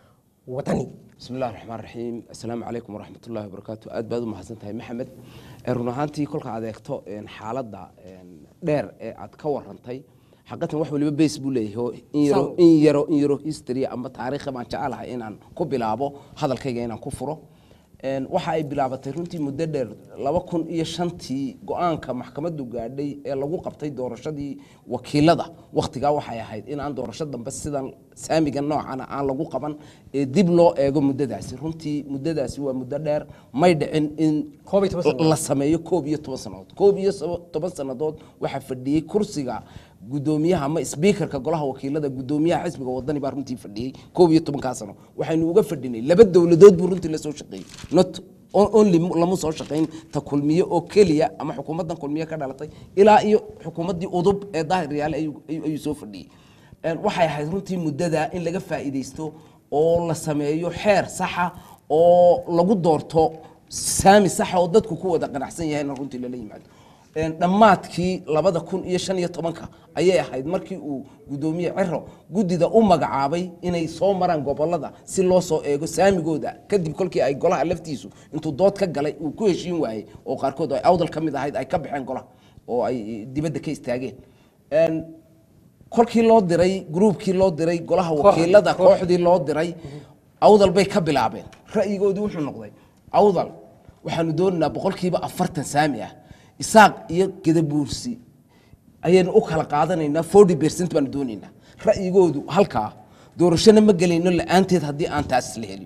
wadani بسم الله الرحمن الرحيم السلام عليكم ورحمة الله وبركاته aad baad u mahadsantahay maxamed Ee, run ahaantii kolka aad eegto een, xaaladda een, dheer ee aad ka warantay xaqatan wax waliba base buu leeyahay oo in yaro Sawa. in yaro in yaro history ama taariikh baan jecelahay inaan ku bilaabo hadalkayga inaan ku furo Een, waxa ay bilaabatay runtii muddo dheer laba kun iyo shantii go-aanka maxkamaddu gaadhay ee lagu qabtay doorashadii wakiilada wakhtigaa waxay ahayd in aan doorasho dambe sidan saamiga noocana aan lagu qaban ee dib loo eego muddadaasi runtii muddadaasi waa muddo dheer may dhicin in Koob iyo toban sannadood. la sameeyo koob iyo toban sannadood koob iyo sabo- toban sannadood waxaa fadhiyey kursiga gudoomiyaha ama speakerka golaha wakiilada gudoomiyaha xisbiga wadani baa runtii fadhiyey koob iyo tobankaa sano waxaynu uga fadhinay laba dowladood buu runtii lasoo shaqeeyey not on- only mu- lama soo shaqayn ta kulmiye oo keliya ama xukuumaddan kulmiye ka dhalatay ilaa iyo xukuumaddii udub ee daahir yaale ayuu ayuu- ayuu soo fadhiyey Een, waxay ahayd runtii muddada in laga faa'iidaysto oo la sameeyo xeer saxa oo lagu doorto saami saxa oo dadku ku wada qanacsan yahayna runtii lala yimaado Een, dhammaadkii labada kun iyo shan iyo tobanka ayay ahayd markii uu gudoomiye ciro guddida u magacaabay inay soo maraan gobolada si loo soo eego saamigooda kadib kolkii ay golaha laftiisu intuu dood ka galay uu ku heshiin waayey oo qaarkood ay awdal ka mid ahayd ay ka baxeen golaha oo ay dibadda ka istaageen Een, kolkii loo diray gruubkii loo diray golaha wakiilada koox. kooxdii loo diray awdal bay ka bilaabeen ra'yigoodii wuxuu noqday awdal waxaanu doonaynaa boqolkiiba afartan saami ah isaaq iyo gedabuursi ayaynu u kala qaadanaynaa forty percent baanu doonaynaa ra'yigoodu halkaa doorashona ma gelayno la-aanteed haddii aan taas la helin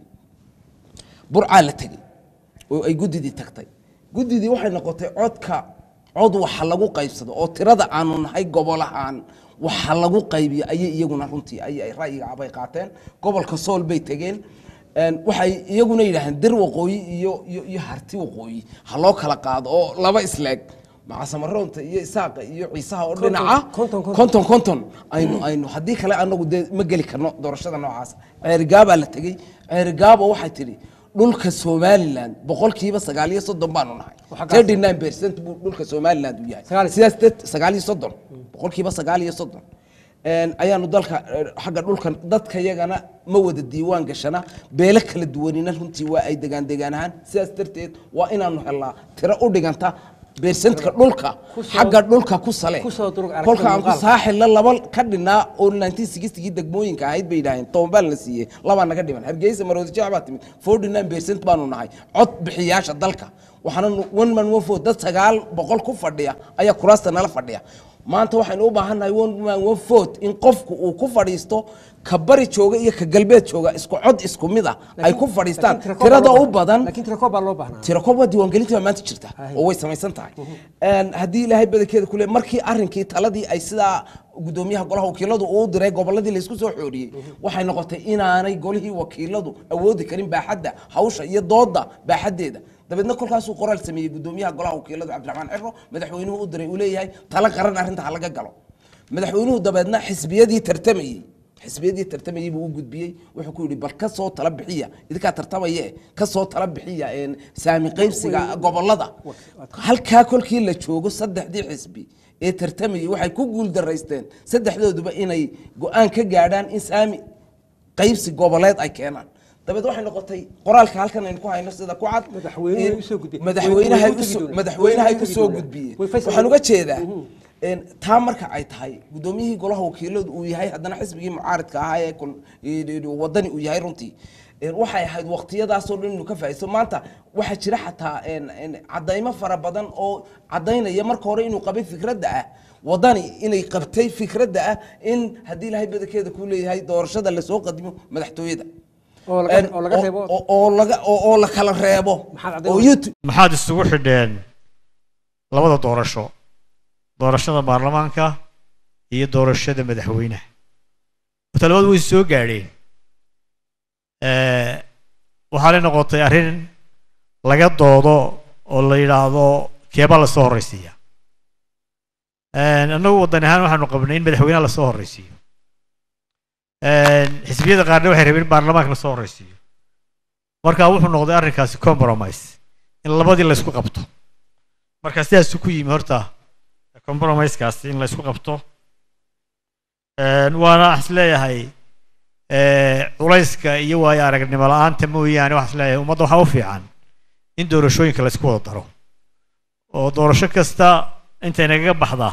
burcaa la tegey oo ay guddidii tagtay guddidii waxay noqotay codka cod waxa lagu qaybsado oo tirada aanu nahay gobol ahaan waxa lagu qaybiyo ayay iyaguna runtii ay ay ra'yiga abay qaateen gobolka sool bay tegeen Een, waxay iyaguna yidhaahdeen dir waqooyi iyo iyo iyo harti waqooyi ha loo kala qaado oo laba isleeg macasamaroonta iyo isaaqa iyo ciisaha oo Konton, dhinaca konton, konton. konton konton aynu aynu haddii kale anagu dee ma geli karno doorashada noocaas ceerigaabaa la tegey ceerigaabo waxay tidhi dhulka somaliland boqolkiiba sagaal iyo soddon baanu nahay Waxa gaas- thirty nine percent buu dhulka somaliland u yahay Sagaal iyo- sidaas dad sagaal iyo soddon boqolkiiba sagaal iyo soddon een, ayaanu dalka eh, xagga dhulkan dadka yagana ma wada diiwaan gashana beelo kala duwanina runtii waa ay degaan degaan ahaan sidaas darteed waa inaanu helnaa tiro u dhiganta beersantka dhulka xagga dhulka ku sale kusoo durug aragtida kolka aan ku muuqaalka. saaxilla laba ka dhinaa oo 1960 degmooyinka ahayd bay yidhaaheen tobanbaal la siiyey labaa naga dhiman hargeysa maroodi jeex baa timid 49 percent baanu nahay cod bixiyaasha dalka waxaana nu- one man one vote dad sagaal boqol ku fadhiya ayaa kuraasta nala fadhiya maanta waxaynu u baahannahay one man one vote in qofku uu ku fadhiisto ka bari jooga iyo ka galbeed jooga isku cod isku mid ah ay ku fadhiistaan Laakiin tirakoob tirada baa loo u badan laakiin tirakoob baa loo baahnaa tirakoob waa diiwaangelinta baa maanta jirta oo way samaysan tahay Een, haddii ilaahay badankeeda kule markii arrinkii taladii ay sidaa gudoomiyaha golaha wakiiladu uu diray goboladii laysku soo xooriyey waxay noqotay inaanay golihii wakiiladu awoodi karin baaxadda hawsha iyo dooda baaxaddeeda dabeedna kolkaasuu qoraal sameeyey gudoomiyaha golaha wakiiladu cabdiraxmaan ciro madaxweynuhu u diray uu leeyahay tala qaran arrinta ha laga galo madaxweynuhu dabeedna xisbiyadii tartamayey xisbiyadii tartamayey buu u gudbiyey wuxuu ku yidhi bal ka soo tala bixiya idinkaa tartamaye ka soo tala bixiya een, saami qaybsiga gobolada halkaa kolkii la joogo saddexdii xisbi ee tartamayey waxay ku guuldaraysteen saddexdooduba inay go-aan ka gaadhaan in saami qaybsi goboleed ay keenaan dabeed waxay noqotay qoraalka halkan aynu ku hayno sida ku cad Madaxweynuhu in- usoo gudbiyey. madaxweynaha Way- way u tegi usoo- doonaan. madaxweynaha Way u tegi usoo doonaan. gudbiyey Way faysal- waxaan uga jeedaa een, taa marka ay tahay gudoomiyihii golaha wakiiladu uu yahay haddana xisbigii mucaaridka ahaa ee kun- ee wadani uu yahay runtii een, waxay ahayd waqtiyadaasoo dhan inuu ka faa'iisto maanta waxaa jira xataa een, een, caddaymo fara badan oo caddaynaya marka hore inuu qabay fikradda ah wadani inay qabtay fikradda ah in haddii ilaahay badankeeda ku leeyahay doorashada lasoo qadimo madaxtooyada oo laga Een, oo laga reebo oo- oo laga oo oo la kala reebo Maxaad caddayn oo weyday? youtube maxaad isugu xidheen labada doorasho doorashada baarlamaanka iyo doorashada madaxweynaha horta labadu way soo gaadheen Eh, waxaa la noqotay arrin laga doodo oo la yidhaahdo keebaa lasoo horreysiiya annagu waddan ahaan waxaanu qabnay in madaxweynaha lasoo horreysiiyo xisbiyada qaarna waxay rabeen in baarlamaanka lasoo horreysiiyo marka wuxuu noqday arrinkaasi compromise in labadii laysku qabto marka sidaasuu ku yimi horta compromisekaasi in laysku qabto waana wax is leeyahay culayska iyo waayo aragnimo la-aanta mooyaane waxaa is leeyahay ummadda waxaa u fiican in doorashooyinka laysku wada daro oo doorasho kasta intay nagaga baxdaa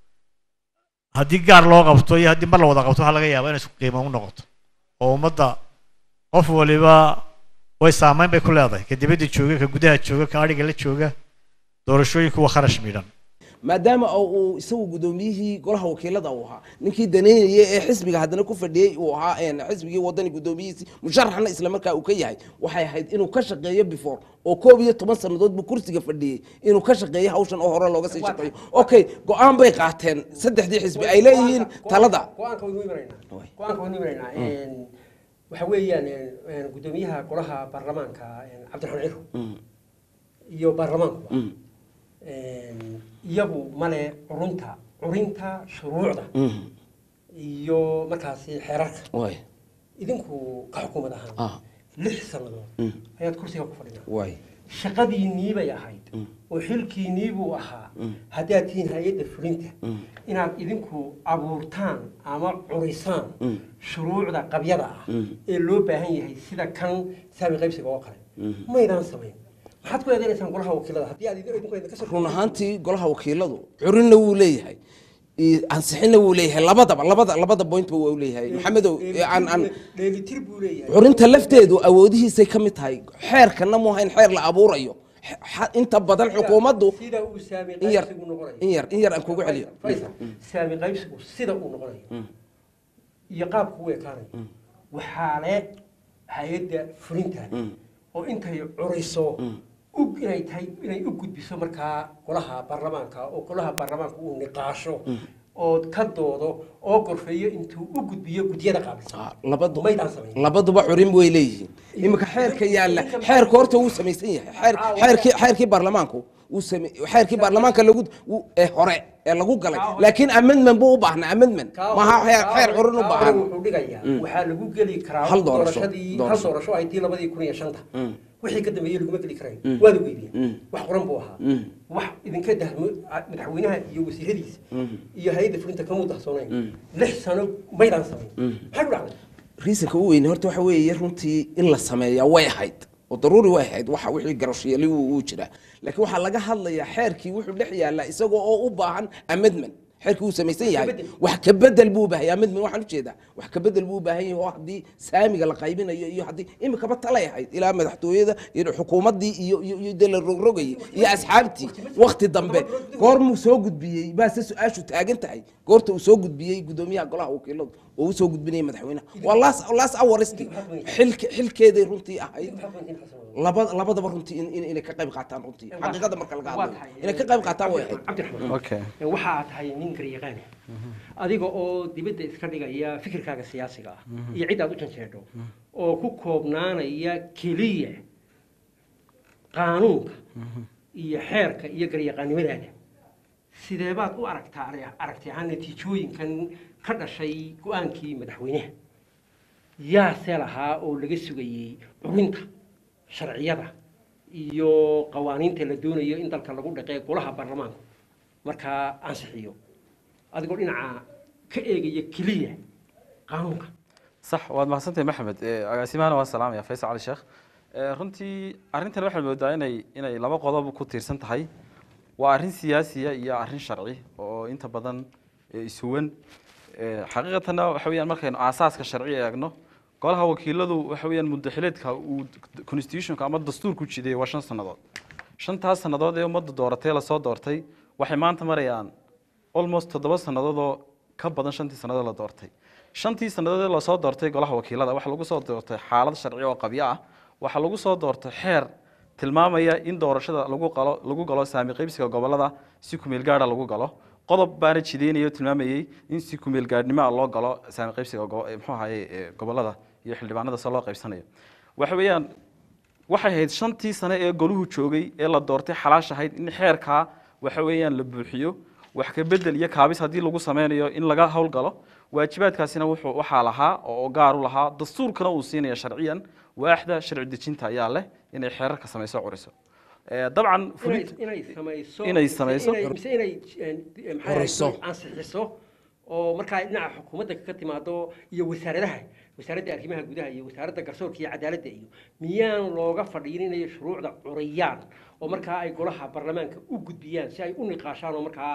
haddii gaar loo qabto iyo haddii mar la wada qabto waxaa laga yaabaa inay isku qiimo u noqoto oo ummadda qof waliba way saameyn bay ku leedahay ka dibadda jooga ka gudaha jooga ka adhiga la jooga doorashooyinku waa kharash midhan maadaama oo uu isagu gudoomiyihii golaha wakiilada uu ahaa ninkii daneynaya ee xisbiga haddana ku fadhiyey uu ahaa een, xisbigii wadani gudoomiyihiisii musharaxna isla markaa uu ka yahay waxay ahayd inuu ka shaqeeyo before oo koob iyo toban sannadood buu kursiga fadhiyey inuu ka shaqeeyo hawshan oo hore looga sii shaqeeyo okay go-aan bay qaateen saddexdii xisbi ay leeyihiin talada go-aanka waynu imanaynaa go-aanka waynu imanaynaa waxa weeyaan een, gudoomiyaha golaha baarlamaanka een, cabdiraxmaan ciro iyo baarlamaankuba een, iyagu male curunta curinta shuruucda iyo markaasi xeerarka way idinku ka xukuumad ahaan ah lix sannadood ayaad kursiga ku fadhinaa way shaqadiinnii bay ahayd oo xilkiinnii buu ahaa haddaad tihiin hay-adda fulinta inaad idinku abuurtaan ama curisaan shuruucda qabyada ah ee loo baahan yahay sida kan saami qaybsiga oo kale maydaan samayn maxaad ku eedenaysaan golaha wakiilada haddii aad idin- idinku idin ka soo run ahaantii golaha wakiiladu curinna wuu leeyahay i- ansixinna wuu leeyahay labadaba labada labada pointba waa u leeyahay maxamedow ee aan aan dheelitir buu leeyahay curinta lafteedu awoodihiisay ka mid tahay xeerkana mu ahayn xeer la abuurayo Xa- inta badan xukuumaddu sida uu saami in yar qaybsigu noqonayo in yar in yar aan kugu celiyo Faisal, saami qaybsigu sida uu noqonayo iyo qaabku u ekaanayo waxaa le hay-adda fulinta oo intay curiso u- inay tahay inay u gudbiso markaa golaha baarlamaanka oo golaha baarlamaanka uu niqaasho oo ka doodo oo gorfeeyo intuu u gudbiyo guddiyada qaabilsan Ah, labadu maydaan samayn labaduba curin way leeyihiin iminka xeerka yaalla xeerka horta wuu samaysan yahay xeer xeerkii xeerkii baarlamaanku wuu same xeerkii baarlamaanka lagu wuu- ee hore ee lagu galay laakiin amendment buu u baahnaa amendment maaha xeer xeer curin u baahan wuxuu dhigayaa waxaa lagu geli karaa Hal doorasho, doorashadii hal doorasho. doorasho ay tii labadii kun iyo shanta wixii ka dambeeyey laguma geli karayn waa lagu iibiyey wax qoran buu ahaa wax idinka dahmo madaxweynaha iyo wasiiradiisa iyo hay-adda fulinta kama dahsoonayn lix sano maydaan samayn maxay ku dhacday riisanka u weyne horta waxa weeye runtii in la sameeyaa way ahayd oo daruuri way ahayd waxa wixii garashyeeli uu jiraa laakiin waxaa laga hadlayaa xeerkii wuxuu dhex yaallaa isagoo oo u baahan amendment xeerkii uu samaysan yahay bedel. wax ka bedel buu u baahan yahay amendment waxaan ujeedaa wax ka bedel buu u baahan yahay oo haddii saamiga la qaybinayo iyo haddii imikaba talay ahayd ilaa madaxtooyada iyo xukuumaddii iyo iyo iyo dee la rogrogayay iyo asxaabtii wakti dambe goormuu soo gudbiyey baase su-aashu taagan tahay goorta uu soo gudbiyey gudoomiyaha golaha wakiiladu oo u soo gudbinayay madaxweynaha waa laas laas awariski xilke xilkeeday runtii ahayd laba labadaba runtii in- in- inay ka qayb qaataan runtii xaqiiqada marka laga Waa hadlayo tahay. inay ka qayb qaataan way ahayd cabdiraxmaan okay waxaa tahay nin garyaqaani adiga oo dibadda iska dhigaya fikirkaaga siyaasiga ah iyo cid aad u janjeedho oo ku koobnaanaya keliya qaanuunka iyo xeerka iyo garyaqaannimadaada sidee baad u aragtaa ari- aragti ahaan natiijooyinkan ka dhashay go-aankii madaxweynaha yaase lahaa oo laga sugayey curinta sharciyada iyo qawaaniinta la doonayo in dalka lagu dhaqee golaha baarlamaanka markaa ansixiyo adigoo dhinaca ka eegaya keliya qaanuunka صح waad mahadsantahay maxamed Eh, agaasimahana waan salaamaya faysal cali sheekh Eh, runtii arrintan waxaad moodaa inay inay laba qodob ku tiirsan tahay waa arrin siyaasiya iyo arrin sharci oo inta badan eh, isuwan Eh, xaqiiqatanna waxa weeyaan markaynu aasaaska sharci eegno golaha wakiiladu waxa weeyaan muddaxileedka uu constitutionka ama dastuurku jideeyey waa shan sannadood shantaas sannadood ee ummadda dooratay lasoo doortay waxay maanta marayaan almost toddoba sannadood oo ka badan shantii sannadood la doortay shantii sannadood ee lasoo doortay golaha wakiilada waxaa lagu soo doortay xaalad sharci oo qabyo ah waxaa lagu soo doortay xeer tilmaamaya in doorashada lagu qalo lagu galo saami qaybsiga gobolada si kumeel gaara lagu galo qodob baana jideynaya oo tilmaamayey in si kumeel gaadhnimo ah loo galo saami qaybsiga go- eh, muxuu ahaye eh, gobolada iyo xildhibaanada se loo qaybsanayo waxa weeyaan waxay ahayd shantii sane ee goluhu joogay ee la doortay xalaash ahayd in xeerkaa waxa weeyaan la buuxiyo wax ka bedel iyo kaabis haddii lagu sameynayo in laga howlgalo waajibaadkaasina wuxuu waxaa lahaa oo gaar u lahaa dastuurkana uu siinaya sharciyan waaxda sharci dejinta ayaa leh inay xeerarka samayso curiso Eh, dabcan inay fulid- inay samayso inay mise samayso. inay- mise inay eh, maxaa Qoriso. yahay, ansixiso oo markaa dhinaca xukuumadda ka timaado iyo wasaaradaha wasaaradda arrimaha gudaha iyo wasaaradda garsoorka iyo cadaaladda iyo miyaan looga fadhiyin inay shuruucda curiyaan oo markaa ay golaha baarlamaanka u gudbiyaan si ay u niqaashaan oo markaa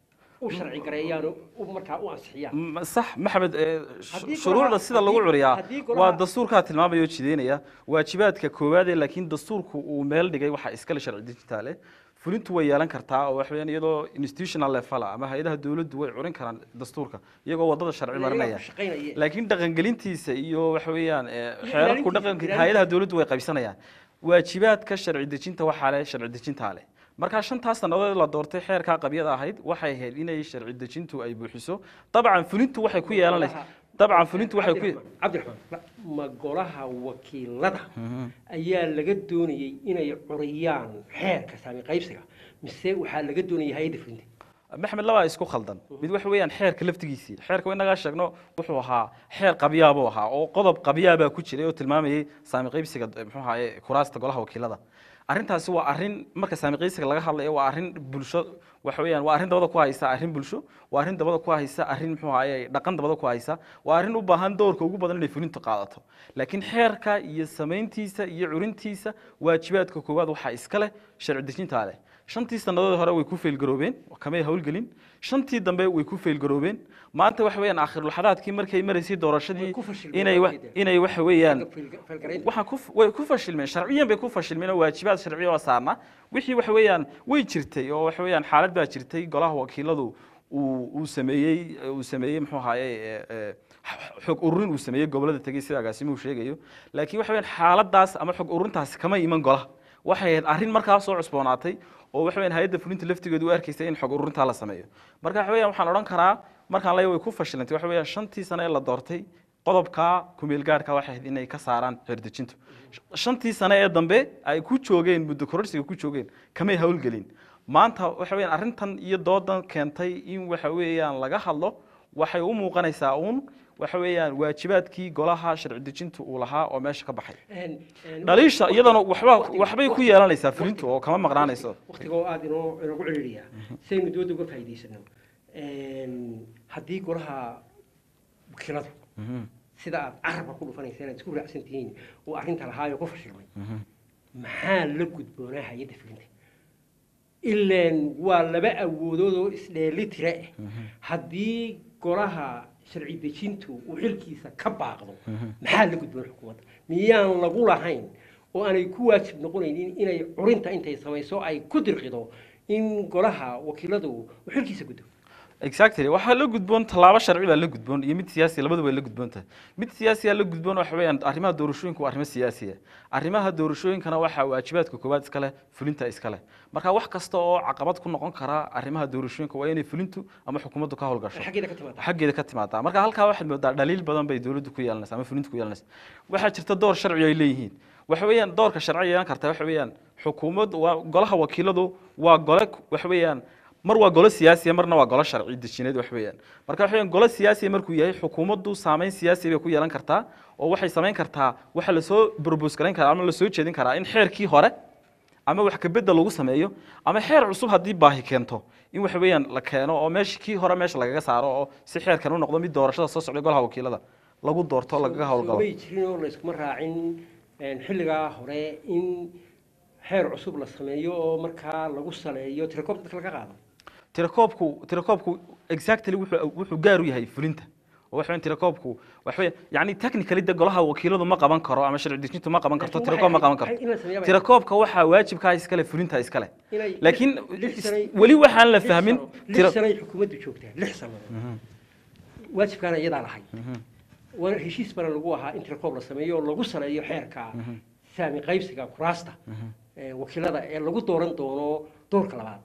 u sharci gareeyaan oo u- markaa u ansixiyaan M- sax maxamed eh, sh- Haddii shuruucda golaha- sida lagu haddii- curiyaa haddii golaha- waa dastuurkaa tilmaamaya oo jideynaya waajibaadka koowaad ee laakiin dastuurku uu meel dhigay waxaa iskale sharci dijitaale fulintu way yeelan kartaa oo waxa weeyaan iyadoo institutional level ah ama hay-adaha dowladdu way curin karaan dastuurka iyagoo wadada sharci marinaya shaqaynaya laakiin dhaqangelintiisa iyo waxa weeyaan eh, Iyo xeerarku ilaalintiisa, dhaqanka ilaalintiisa. hay-adaha dowladdu way qaybsanayaan waajibaadka sharci dejinta waxaa leh sharci dejintaa leh markaa shantaas sannadood la doortay xeerkaa qabyada ahayd waxay ahayd inay sharci dejintu ay buuxiso dabcan fulintu waxay ku yeelanaysa dabcan fulintu waxay ku cabdiraxmaan cabdiraxmaan ma golaha wakiilada ayaa laga doonayey inay curiyaan xeerka saami qaybsiga mise waxaa laga doonayay hay-adda fulinta maxmed labaa isku khaldan mid waxa weeyaan xeerka laftigiisii xeerka inagaa sheegno wuxuu ahaa xeer qabyaabuu ahaa oo qodob qabyaabaa ku jiray oo tilmaamayay saami qaybsiga eh, muxuu ahaye kuraasta golaha wakiilada arrintaasi waa arrin marka saami qaybsiga laga hadlayo waa arrin bulsho waxa weeyaan waa arrin dabada ku haysa arrin bulsho waa arrin dabada ku haysa arrin muxuu ahaye dhaqan dabada ku haysa waa arrin u baahan doorka ugu badan inay fulintu qaadato laakiin xeerka iyo samayntiisa iyo curintiisa waajibaadka koowaad waxaa iska leh sharci dejintaa leh shantii sannadood hore way ku feelgaroobeen kamay howlgelin shantii dambe way ku feelgaroobeen maanta waxa weeyaan aakhirulaxadaadkii markay maraysay doorashadii Way ku fashilmeen, inay wa- waa jeedaan. inay waxa weeyaan Feelgaraynta. waxaan ku way ku fashilmeen sharciyan bay ku fashilmeen oo waajibaad sharci oo saarna wixii waxa weeyaan way jirtay oo waxa weeyaan xaalad baa jirtay golaha wakiiladu uu uu sameeyey uu sameeyey muxuu ahaaye ee, ee, xog ururin uu sameeyey gobolada tegey sida agaasimuhu sheegayo laakiin waxa weeyaan xaaladaas ama xog ururintaasi kama iman golaha waxay ahayd arrin markaa soo cusboonaatay oo waxa weeyaan hay-adda fulinta laftigeedu u arkaysay in xog ururintaa la sameeyo marka waxa weeyaan waxaan odhan karaa markaan leeyahay way ku fashilantay waxa weeyaan shantii sane ee la doortay qodobka kumeel gaarhka waxay ahayd inay ka saaraan xeerdejintu shantii sane ee dambe ay ku joogeen muddo kororsiga ku joogeen kamay howlgelin maanta waxa weeyaan arrintan iyo doodan keentay in waxa weeyaan laga hadlo waxay u muuqanaysaa uun waxa weeyaan waajibaadkii golaha sharci dejintu uu lahaa oo meesha ka baxay Een- een- dhaliisha iyadana waxba waqtiga- waxbay ku yeelanaysaa fulintu oo kama maqnaanayso waqtiga oo aada inoo inoogu celiliya saynu dooda uga faa'iidaysano haddii golaha wakiiladu sida aad carabka ku dhufanaysa inaad isku raacsan tihiin uu arrinta lahaayo ku fashilmay maxaa la gudboonaa hay-adda fulinta ilaan waa laba awoodood oo isdheeli tira ah haddii golaha sharci dejintu uu xilkiisa ka baaqdo maxaa la gudboon xukuumadda miyaan lagu lahayn oo aanay ku waajib noqonaynin inay curinta intay samayso ay ku dirqido in golaha wakiiladu uu xilkiisa gudbo exactly waxaa la gudboon tallaabo sharci baa la gudboon iyo mid siyaasi labaduba la gudboon tahay mid siyaasiya la gudboon waxa weeyaan arrimaha doorashooyinka waa arrimo siyaasiya arrimaha doorashooyinkana waxaa waajibaadka koowaad iskale fulinta iskale marka wax kasta oo caqabad ku noqon kara arrimaha doorashooyinka waa inay fulintu ama xukuumaddu ka howlgasho xaggeeda ka timaada xaggeeda ka timaadaa marka halkaa waxaad moodaa dhaliil badan bay dowladdu ku yeelanaysa ama fulintu ku yeelanaysa waxaa jirta door sharci ay leeyihiin waxa weeyaan doorka sharci yeelan karta waxa weeyaan xukuumad waa golaha wakiiladu waa gole waxa weeyaan mar waa golo siyaasiya marna waa golo sharci dejineed wax weeyaan marka waxa weeyaan golo siyaasiya markuu yahay xukuumaddu saameyn siyaasi bay ku yeelan kartaa oo waxay samayn kartaa waxa lasoo propose garayn karaa ama lasoo jeedin karaa in xeerkii hore ama wax ka bedel lagu sameeyo ama xeer cusub haddii baahi keento in waxa weeyaan la keeno oo meesha kii hore meesha lagaga saaro oo si xeerkan u noqdo mid doorashada soo socday golaha wakiilada lagu doorto lagaga howlgalo may jirin oo layskuma raacin een, xilligaa hore in xeer cusub la sameeyo oo markaa lagu saleeyo tirakoob dadka laga qaado tirakoobku tirakoobku exactly wuxuu wuxuu gaar u yahay fulinta oo waxa weeyaan tirakoobku waxa weeyaan yani technically de golaha wakiiladu ma qaban karo ama sharci dejintu ma qaban karto Laakiin tirakoob ma qaban waxay- karto in la sameeyo bay- tirakoobka waxaa waajibkaa iskale fulinta iskale Inay- laakiin lix sanay- weli waxaan la lix fahmin sano- tira- lix sanay xukuumaddu joogtaa lix sannadood waajibkaana iyadaa lahayd waana heshiis bana lagu ahaa in tirakoob la sameeyo oo lagu saleeyo xeerka saami qaybsiga kuraasta ee wakiilada ee lagu dooran doono doorka labaad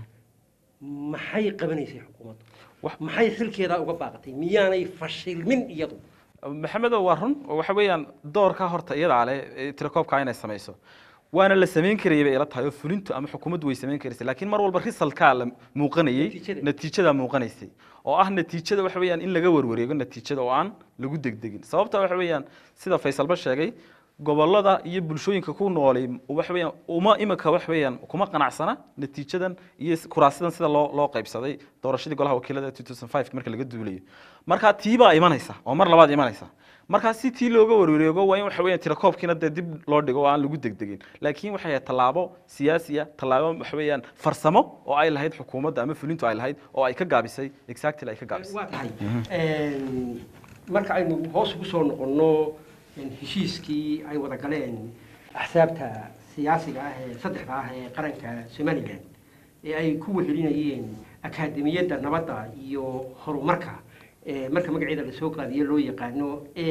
maxay qabanaysay xukuumaddu Wax- maxay xilkeedaa uga baaqatay miyaanay fashilmin iyadu maxamedo waa run oo waxa weeyaan doorka horta iyadaa leh ee tirakoobka inay samayso waana la samayn karayay bay ila tahay oo fulintu ama xukuumaddu way samayn karaysay laakiin mar walba risalkaa la muuqanayay Natiijada. natiijada muuqanaysay oo ah natiijada waxa weeyaan in laga warwareego natiijada oo aan lagu degdegin sababta waxa weeyaan sida faysalba sheegay gobolada iyo bulshooyinka ku noolay waxa weeyaan uma imika wax weeyaan kuma qanacsana natiijadan iyo s- kuraasidan sida loo loo qaybsaday doorashadii golaha wakiilada 2005 marka laga duulayo marka tii baa imanaysa oo mar labaad imanaysa marka si tii looga warwareego waa in waxa weeyaan tirakoobkiina dee dib loo dhigo oo aan lagu degdegin laakiin waxay ahayd tallaabo siyaasi ah tallaabo waxa weeyaan farsamo oo ay lahayd xukuumadda ama fulintu ay lahayd oo ay ka gaabisay exactly ay ka gaabisay waa tahay Een, marka aynu hoos ugu soo noqonno een, heshiiskii ay wada galeen axsaabta siyaasiga ah ee saddexda ah ee qaranka somalilan ee ay ku wehelinayeen akaademiyadda nabadda iyo horumarka ee marka magaceeda lasoo qaadiyo loo yaqaano a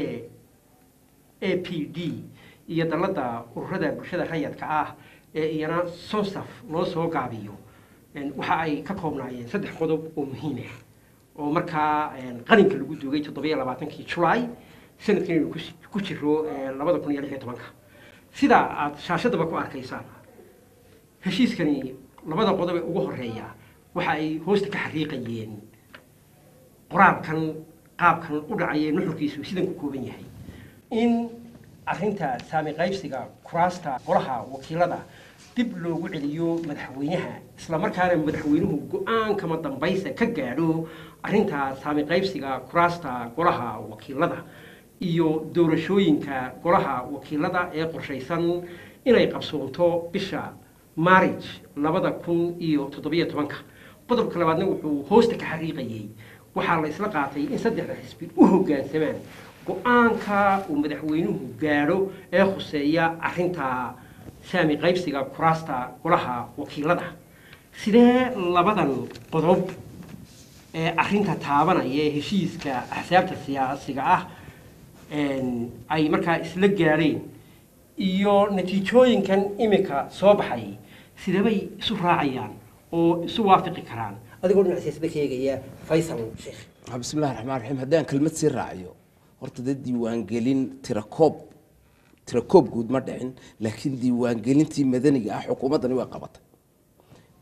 a p d iyo dalladda ururada bulshada rayadka ah ee iyana sonsaf loo soo gaabiyo een, waxa ay ka koobnaayeen saddex qodob oo muhiim ah oo markaa een, qalinka lagu duugay toddobiyo labaatankii julaay sanadkan inuu kus- ku jiro een, labada kun iyo lix iyo tobanka sida aad shaashadaba ku arkaysaan heshiiskani labada qodob ee ugu horeeya waxa ay hoosta ka xariiqayeen qoraalkan qaabkan u dhacaya nuxurkiisu sidan ku kooban yahay in arrinta saami qaybsiga kuraasta golaha wakiilada dib loogu celiyo madaxweynaha islamarkaana madaxweynuhu go-aankama dambaysa ka gaadho arrinta saami qaybsiga kuraasta golaha wakiilada iyo doorashooyinka golaha wakiilada ee qorshaysan inay qabsoonto bisha maarij labada kun iyo toddobiyo tobanka qodobka labaadna wuxuu hoosta ka xariiqayey waxaa la isla qaatay in saddexda xisbi u hoggaansamaan go-aanka uu madaxweynuhu gaadho ee khuseeya arrinta saami qaybsiga kuraasta golaha wakiilada sidee labadan qodob ee arrinta taabanaya ee heshiiska axsaabta siyaasiga ah een, ay markaa isla gaadheen iyo natiijooyinkan imika soo baxay sidebay isu raacayaan oo isu waafiqi karaan adigoo dhinac siyaasada ka eegaya faysal sheekh Ah, bismillahi raxmaan raxiim haddaan kelmad sii raaciyo horta dee diiwaangelin tirakoob tirakoob guud ma dhicin laakiin diiwaangelintii madaniga ah xukuumaddani way qabatay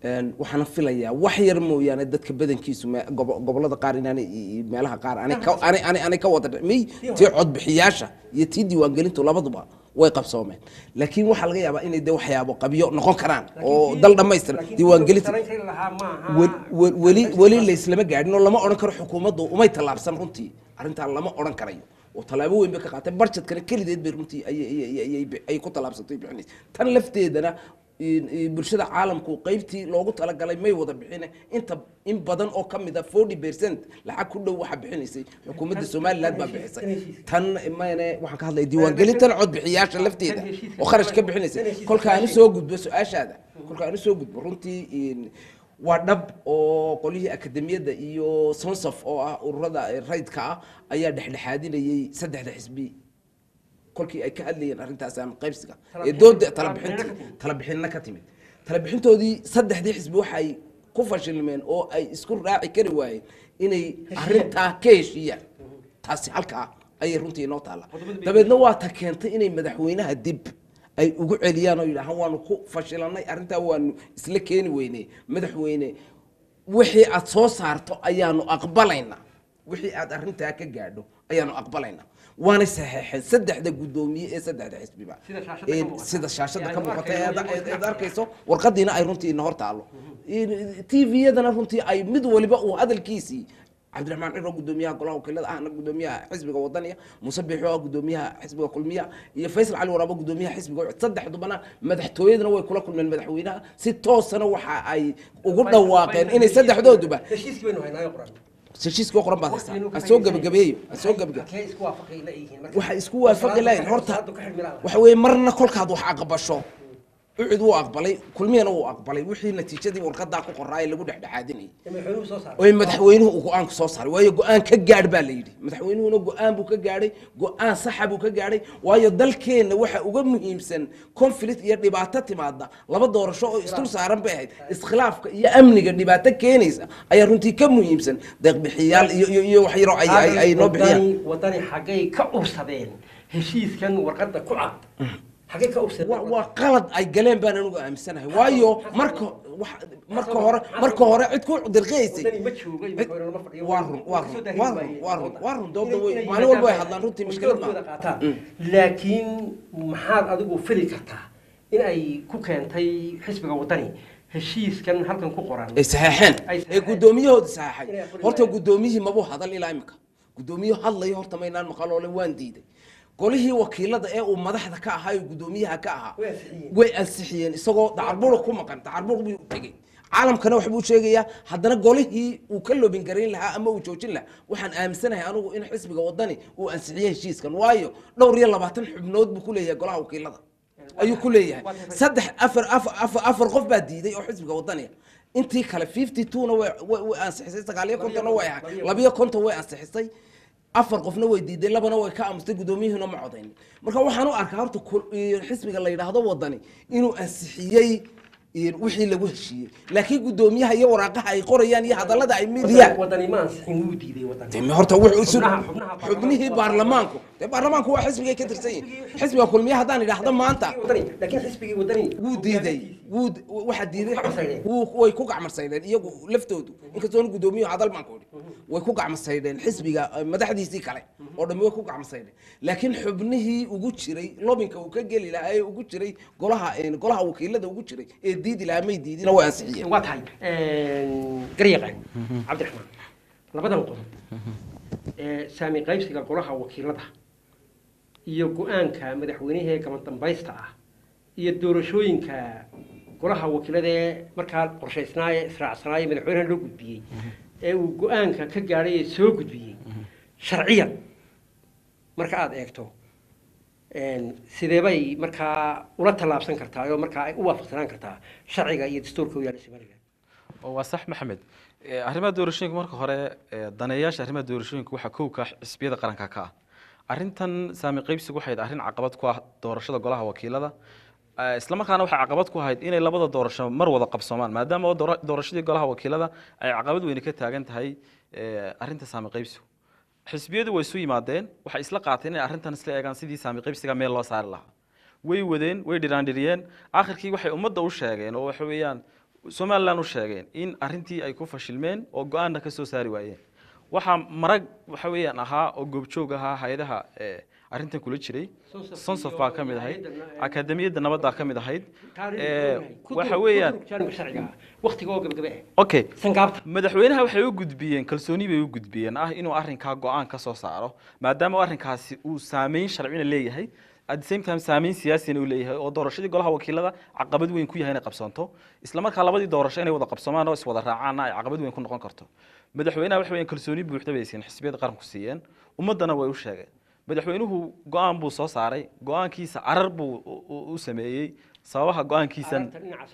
Een, waxaana filayaa wax yar mooyaane dadka badankiisu me- gobo- gobollada qaar inaanay i- i- meelaha qaar aanay ka- aanay- aanay aanay ka wada dhicmay tii codbixiyaasha iyo tii diiwaangelintu labaduba way qabsoomeen laakiin waxaa laga yaabaa inay de waxyaabo qabyo noqon karaan oo dal dhammaystir diiwaangelinta wel- wel- weli weli layslama gaadhin oo lama odhan karo xukuumaddu umay tallaabsan runtii arrintaa lama odhan karayo oo tallaabo weyn bay ka qaatay barjetkana kelideed bay runtii ayay- ayay- ayay- ayay- ayay ku tallaabsatay bixinaysa tan lafteedana in- in bulshada caalamku qaybtii loogu talagalay may wada bixine inta in badan oo ka mid a forty percent lacag ku dhow waxaa bixinaysay xukuumadda somaliland baa bixisay tan mayne waxaan ka hadlaya diiwaangelintan codbixiyaasha lafteeda oo kharash ka bixinaysay kolka aan usoo gudbo su-aashaada kolka aan usoo gudbo runtii in- waa dhab oo qolyihii akademiyadda iyo sonsof oo ah ururada raydka ah ayaa dhexdhexaadinayay saddexda xisbi kolkii ay ka hadlayeen arrintaas ama qaybsiga ee dooda talabixinta talabixinna ka timid talabixintoodii saddexdii xisbi waxay ku fashilmeen oo ay isku raaci kari waayeen inay arrintaa ka heshiiyaan taasi halkaa ayay runtii inoo taalla dabeedna waa ta keentay inay madaxweynaha dib ay ugu celiyaan oo yidhaahaan waanu ku fashilanay arrintaa waanu isla keeni weyne madaxweyne wixii aad soo saarto ayaanu aqbalaynaa wixii aad arrintaa ka gaadho ayaanu aqbalaynaa waana saxeexeen saddexda guddoomiye ee saddexda xisbiba Sida shaashada ka Ee, muuqata. sida shaashada Yani ka u muuqata arkayno ee ad- iyagoo ee- isla aad arkayso warqadiina ay runtii ina hor taalo t v-yadana runtii ay mid waliba uu hadalkiisii cabdiraxmaan ciro gudoomiyaha golaha wakiilada ahna gudoomiyaha xisbiga wadaniya muuse biixo ah gudoomiyaha xisbiga kulmiya iyo faysal cali waraabo gudoomiyaha xisbiga Ucud. saddexdubana madaxtooyadana way kula kulmeen madaxweynaha si toosana waxa ay ugu dhawaaqeen inay saddexdooduba heshiiskii baynu haynaayo qoran heshiiskii qoran baad haysaa ha soo gebagabeeyo ha soo gebagabe Halkee isku waafaqay la yihiin marka? waxay isku waafaqi lahayn horta Salaadu ka xidhmi lahayn. waxa weeye marna kolkaad wax aqbasho ucud wuu aqbalay kulmiyana wuu aqbalay wixii natiijadii warqadaa ku qoraay lagu dhexdhexaadinayay Ee madaxweynuhu soo saaray. oy madaxweynuhu uu go-aan soo saaray waayo go-aan ka gaadh baa la yidhi madaxweynuhuna go-aan buu ka gaadhay go-aan saxa buu ka gaadhay waayo dalkeenna waxa uga muhiimsan conflict iyo dhibaato timaada laba doorasho oo isdul saaran bay ahayd iskhilaafka iyo amniga dhibaato keenaysa ayaa runtii ka muhiimsan deeqbixiyaal iyo iyo iyo wax yaroo ay ay- ay noo bixiyaan Wadani- wadani xaggay ka ursadeen heshiiskan warqadda ku cad xaggay ka ursadeen waa waa qalad ay galeen baan anugu aaminsanahay waayo marka wax- marka hore marka hore cid ku dirqiyaysay wadani ma joogay madaxweyne lama fadhiyo. waa run waa Kasoo run daahiri waa run waayeen. waa run waa run dooda Inay- way inay maalin walba way yimaadaan hadlaan runtii oo mushkilad doorkooda maaha qaataan. Mm. laakiin maxaad adigu fili kartaa in ay ku keentay xisbiga wadani heshiiskan halkan ku qoran ay saxeexeen Ay ee saxeexeen. guddoomiyahooda saxeexay Inay aqbali horta waayeen. guddoomiyihii mabuu hadal ilaa imika guddoomiye hadlayo horta maynaan maqaloole waan diiday golihii wakiilada ee uu madaxda ka ahaa oo guddoomiyaha ka ahaa Way ansixiyeen. way ansixiyeen isagoo dacarbura ku maqan dacarbur buu tegey caalamkana waxbuu sheegayaa haddana golihii uu ka loobin garayn lahaa ama uu joojin lahaa waxaan aaminsanahay anigu in xisbiga wadani uu ansixiyey heshiiskan waayo dhowr iyo labaatan xubnood buu ku leeyahay golaha wakiilada ayuu ku leeyahay saddex afar afar afar afar qof baa diiday oo xisbiga wadaniga intii kale fifty two-na way way- way ansixisay sagaaliyo kontonna way ahay labiyo konton way ansixisay afar qofna way diiday labana way ka amustay guddoomiyuhuna ma codayn marka waxaan u arkaa horta kul- iyo xisbiga la yidhaahdo wadani inuu ansixiyey iyo wixii lagu heshiiyey laakiin guddoomiyaha iyo waraaqaha ay qorayaan iyo hadallada ay midiyaan wadani ma ansixin wuu diiday wadani dee horta wuxuu isu Xubnaha- xubnaha xubnihii baarlamaanku dee baarlamaanku waa xisbigay ka tirsan yihin xisbiga kulmiye haddaan idhaahdo maanta wadani laakiin xisbigii wadani wuu diiday wuu waxaa diiday gacmarsaydeen. wuu way ku gacmarsaydeen iyagu laftoodu inkastoona guddoomiyahu hadal baan ku idhi way ku gacmarsaydeen xisbiga eh, madaxdiisii kale oo dhammi way ku gacmarsaydeen laakiin xubnihii ugu jiray lobinka uu ka geli lahaa ee ugu jiray golaha eh, golaha wakiilada ugu jiray ee diidi lahaa may diidina way ansixiyeen waa tahay garyaqaan cabdiraxmaan labadan qodob ee saami qaybsiga golaha wakiilada iyo go-aanka madaxweynaha ee kama dambaysta ah iyo doorashooyinka golaha wakiilada ee markaa qorshaysnaaye israacsanaaya madaxweynaha loo gudbiyey ee uu go-aanka ka gaadhay ee soo gudbiyey sharciyan marka aada eegto sidee bay markaa ula tallaabsan kartaa oo markaa ay u waafaqsanaan kartaa sharciga iyo dastuurka u yaala somaliland oo waa sax maxamed Eh, arrimaha doorashooyinka marka hore eh, daneeyaasha arrimaha doorashooyinka waxaa kow ka ah xisbiyada qaranka ka ah arrintan saami qaybsigu waxay ahayd arrin caqabad ku ah doorashada golaha wakiilada Eh, isla markaana waxay caqabad ku ahayd inay labada doorasho mar wada qabsoomaan maadaama oo doora- doorashadii golaha wakiilada ay caqabad weyne ka taagan tahay eh, arrinta saami qaybsigu xisbiyadu way isu yimaadeen waxay isla qaateen inay arrintan isla eegaan sidii saami qaybsiga meel loo saari lahaa way wadeen way dhiraandhiriyeen akhirkii waxay ummadda u sheegeen oo waxa weeyaan somaliland u sheegeen in arrintii ay ku fashilmeen oo go-aanna ka soo saari waayeen waxaa marag waxa weeyaan ahaa oo goobjoog ahaa hay-adaha eh, arrintan kula jiray sonsof baa ka mid ahayd akademiyadda nabaddaa ka mid ahayd Eh, waxa weeyaan waqtigoo gabagabe okay sangaabta madaxweynaha waxay u gudbiyeen kalsooni bay u gudbiyeen ah inuu arrinkaa go-aan ka soo saaro maadaama arrinkaasi uu saameyn sharcina leeyahay at the same time saameyn siyaasina uu leeyahay oo doorashadii golaha wakiilada caqabad weyn ku yahay inay qabsanto isla markaa labadii doorasho inay wada qabsamaan oo iswada raacaanna ay caqabad weyn ku noqon karto madaxweynaha waxa weeyaan kalsooni buuxda bay siiyeen xisbiyada qaranku siiyeen ummaddana way u sheegeen madaxweynuhu go-aan buu soo saaray go-aankiisa carar buu u- u- u sameeyey sababaha go-aankiisan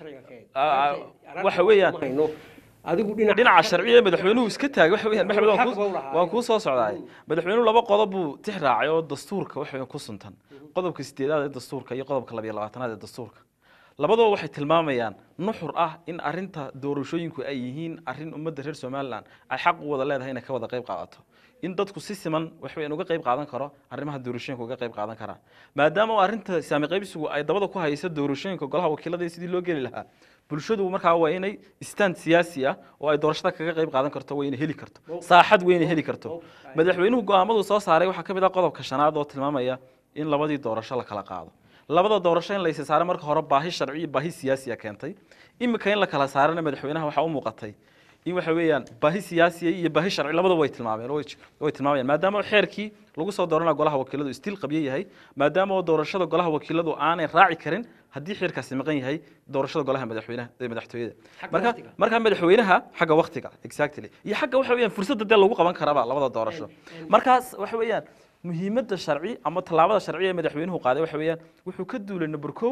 Ah, ah, waxa weeyaan adigu dhinaca dhinaca sharciga madaxweynuhu iska taagay waxa weeyaan maxamed waan Xaq buu kuu- lahaa. waan kuu soo socdaay madaxweynuhu laba qodob buu tix raacay oo dastuurka waxa weeyaan ku suntan qodobka sideedaad ee dastuurka iyo qodobka labiyo labaatanaad ee dastuurka labadaba waxay tilmaamayaan nuxur ah in arrinta doorashooyinku ay yihiin arrin ummadda reer somaliland ay xaq u wada leedahay inay ka wada qayb qaadato in dadku si siman wax weeyaan uga qayb qaadan karo arrimaha doorashooyinka uga qayb qaadan karaan maadaama oo arrinta saami qaybsigu ay dabada ku hayso doorashooyinka golaha wakiilada iyo sidii loo geli lahaa bulshadu markaa waa inay stand siyaasi ah oo ay doorashada kaga qayb qaadan karto waa inay heli karto saaxad waa inay heli karto madaxweynuhu go'aamadu soo saaray waxaa ka mid ah qodobka shanaad oo tilmaamaya in labadii doorasho la kala qaado labada doorasho in la isa saaro marka hore baahi sharci iyo baahi siyaasiya keentay imika in la kala saarana madaxweynaha waxaa u muuqatay in waxa weeyaan baahi siyaasiya iyo baahi sharci labadaba way tilmaameen oo way- way tilmaamayaan maadaama oo xeerkii lagu soo dooranaya golaha wakiiladu still qabyo yahay maadaama oo doorashada golaha wakiiladu aanay raaci karin haddii xeerkaasi maqan yahay doorashada golaha madaxweynaha ee madaxtooyada Xagga marka waqtiga. marka madaxweynaha xagga waqtiga exactly iyo xagga waxa weeyaan fursadda dee lagu qaban karaba labada doorasho markaas waxa weeyaan muhiimadda sharci ama tallaabada sharci ee madaxweynuhu qaaday waxa weeyaan wuxuu ka duulay number kow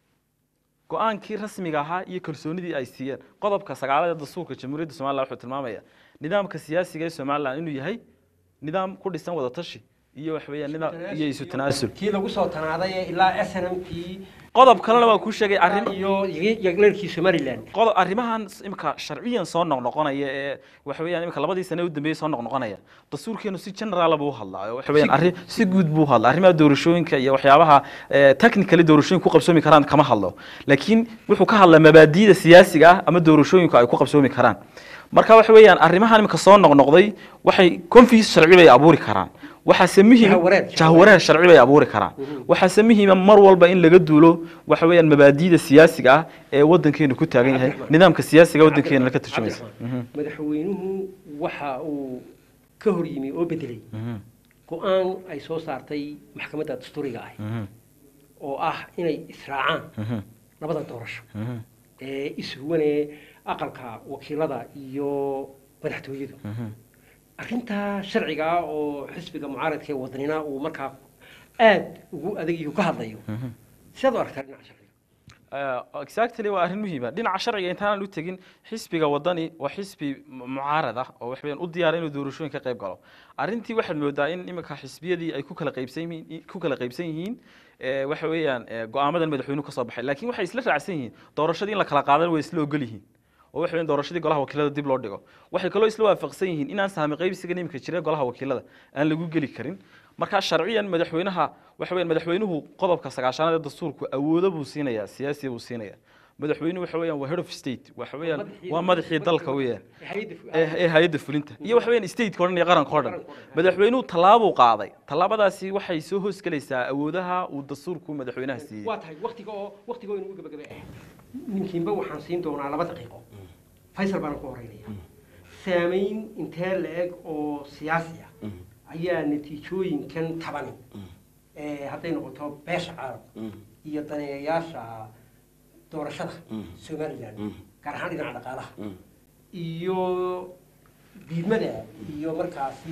go-aankii rasmiga ahaa iyo kalsoonidii ay siiyeen qodobka sagaalaad ee dastuurka jamhuuriyadda somaliland wuxuu tilmaamaya nidaamka siyaasiga ee somaliland inuu yahay nidaam ku dhisan wada tashi iyo waxa weeyaan nidaam iyo isu tanaasul kii lagu soo tanaaday ee ilaa snm kii qodob kalena waa kuu sheegay arrin iyo yagleerkii somaliland qodob arrimahan s- imika sharciyan soo noqnoqonaya ee waxa weeyaan imika labadii sane u dambeeyey soo noqnoqonaya dastuurkeenu si general buu u hadlaa oo waxa weeyaan arrin si guud buu u hadlaa arrimaha doorashooyinka iyo waxyaabaha eh, technically doorashooyinku ku qabsoomi karaan kama hadlo laakiin wuxuu ka hadlaa mabaadi'da siyaasiga ah ama doorashooyinku ay ku qabsoomi karaan marka waxa weeyaan arrimahan imika soo noqnoqday waxay confuse sharci bay abuuri karaan waxaase muhiim Jahwareer. jahwareer sharci bay abuuri karaan waxaase muhiima mar walba in laga duulo waxa weeyaan mabaadi'da siyaasiga ah ee wadankeenu ku taagan yahay Cabdiraxmaan. nidaamka siyaasiga wadankeena ka turjumaysa Cabdiraxmaan, madaxweynuhu waxa uu ka hor yimi oo bedelay go-aan ay soo saartay maxkamadda dastuuriga ah oo ah inay israacaan labada doorasho ee ishuwane aqalka wakiilada iyo madaxtooyadu arrintaa sharciga ah oo xisbiga mucaaradka ee wadanina uu markaa aad ugu adegiyo ka hadlayo sidaad u aragtaa dhinaca sharciga Uh, exactly waa arrin muhiima dhinaca sharciga intaanan u tegin xisbiga wadani waa xisbi mu- mucaarad ah oo wax weeyaan u diyaara inuu doorashooyin ka qayb galo arrintii waxaad moodaa in iminka xisbiyadii ay ku kala qaybsan yihiin ku kala qaybsan yihiin eh, waxa weeyaan eh, go-aamadan madaxweynuhu ka soo baxay laakiin waxay isla raacsan yihiin doorashadii in la kala qaadan way isla ogol yihiin oo waxa weeyaan doorashadii golaha wakiilada dib loo dhigo waxay kaloo isla waafaqsan yihiin inaan saami qaybsiga imika jira golaha wakiilada aan lagu geli karin marka sharciyan madaxweynaha waxa weeyaan madaxweynuhu qodobka sagaashanaad ee dastuurku awoodo buu siinayaa siyaasiya buu siinayaa madaxweynuhu waxa weeyaan waa head of state waxa weeyaan waa madaxii dalka weeyaan ee ee hay'adda fulinta iyo waxa weeyaan stateka o dhan iyo qaranka o dhan madaxweynuhu tallaabuu qaaday tallaabadaasi waxay soo hoosgelaysaa awoodaha uu dastuurku madaxweynaha siiyey waa tahay waktiga oo waktiga oo inagu gabagabe ah ninkiinba waxaan siin doonaa laba daqiiqo faysal baan ku horeynaya saamayn intee la-eg oo siyaasi ah ayaa natiijooyinkan tabani ee hadday noqoto beesha caalam iyo daneeyayaasha doorashada somaliland gaar ahaan dhinaca dhaqaalaha iyo diidmada iyo markaasi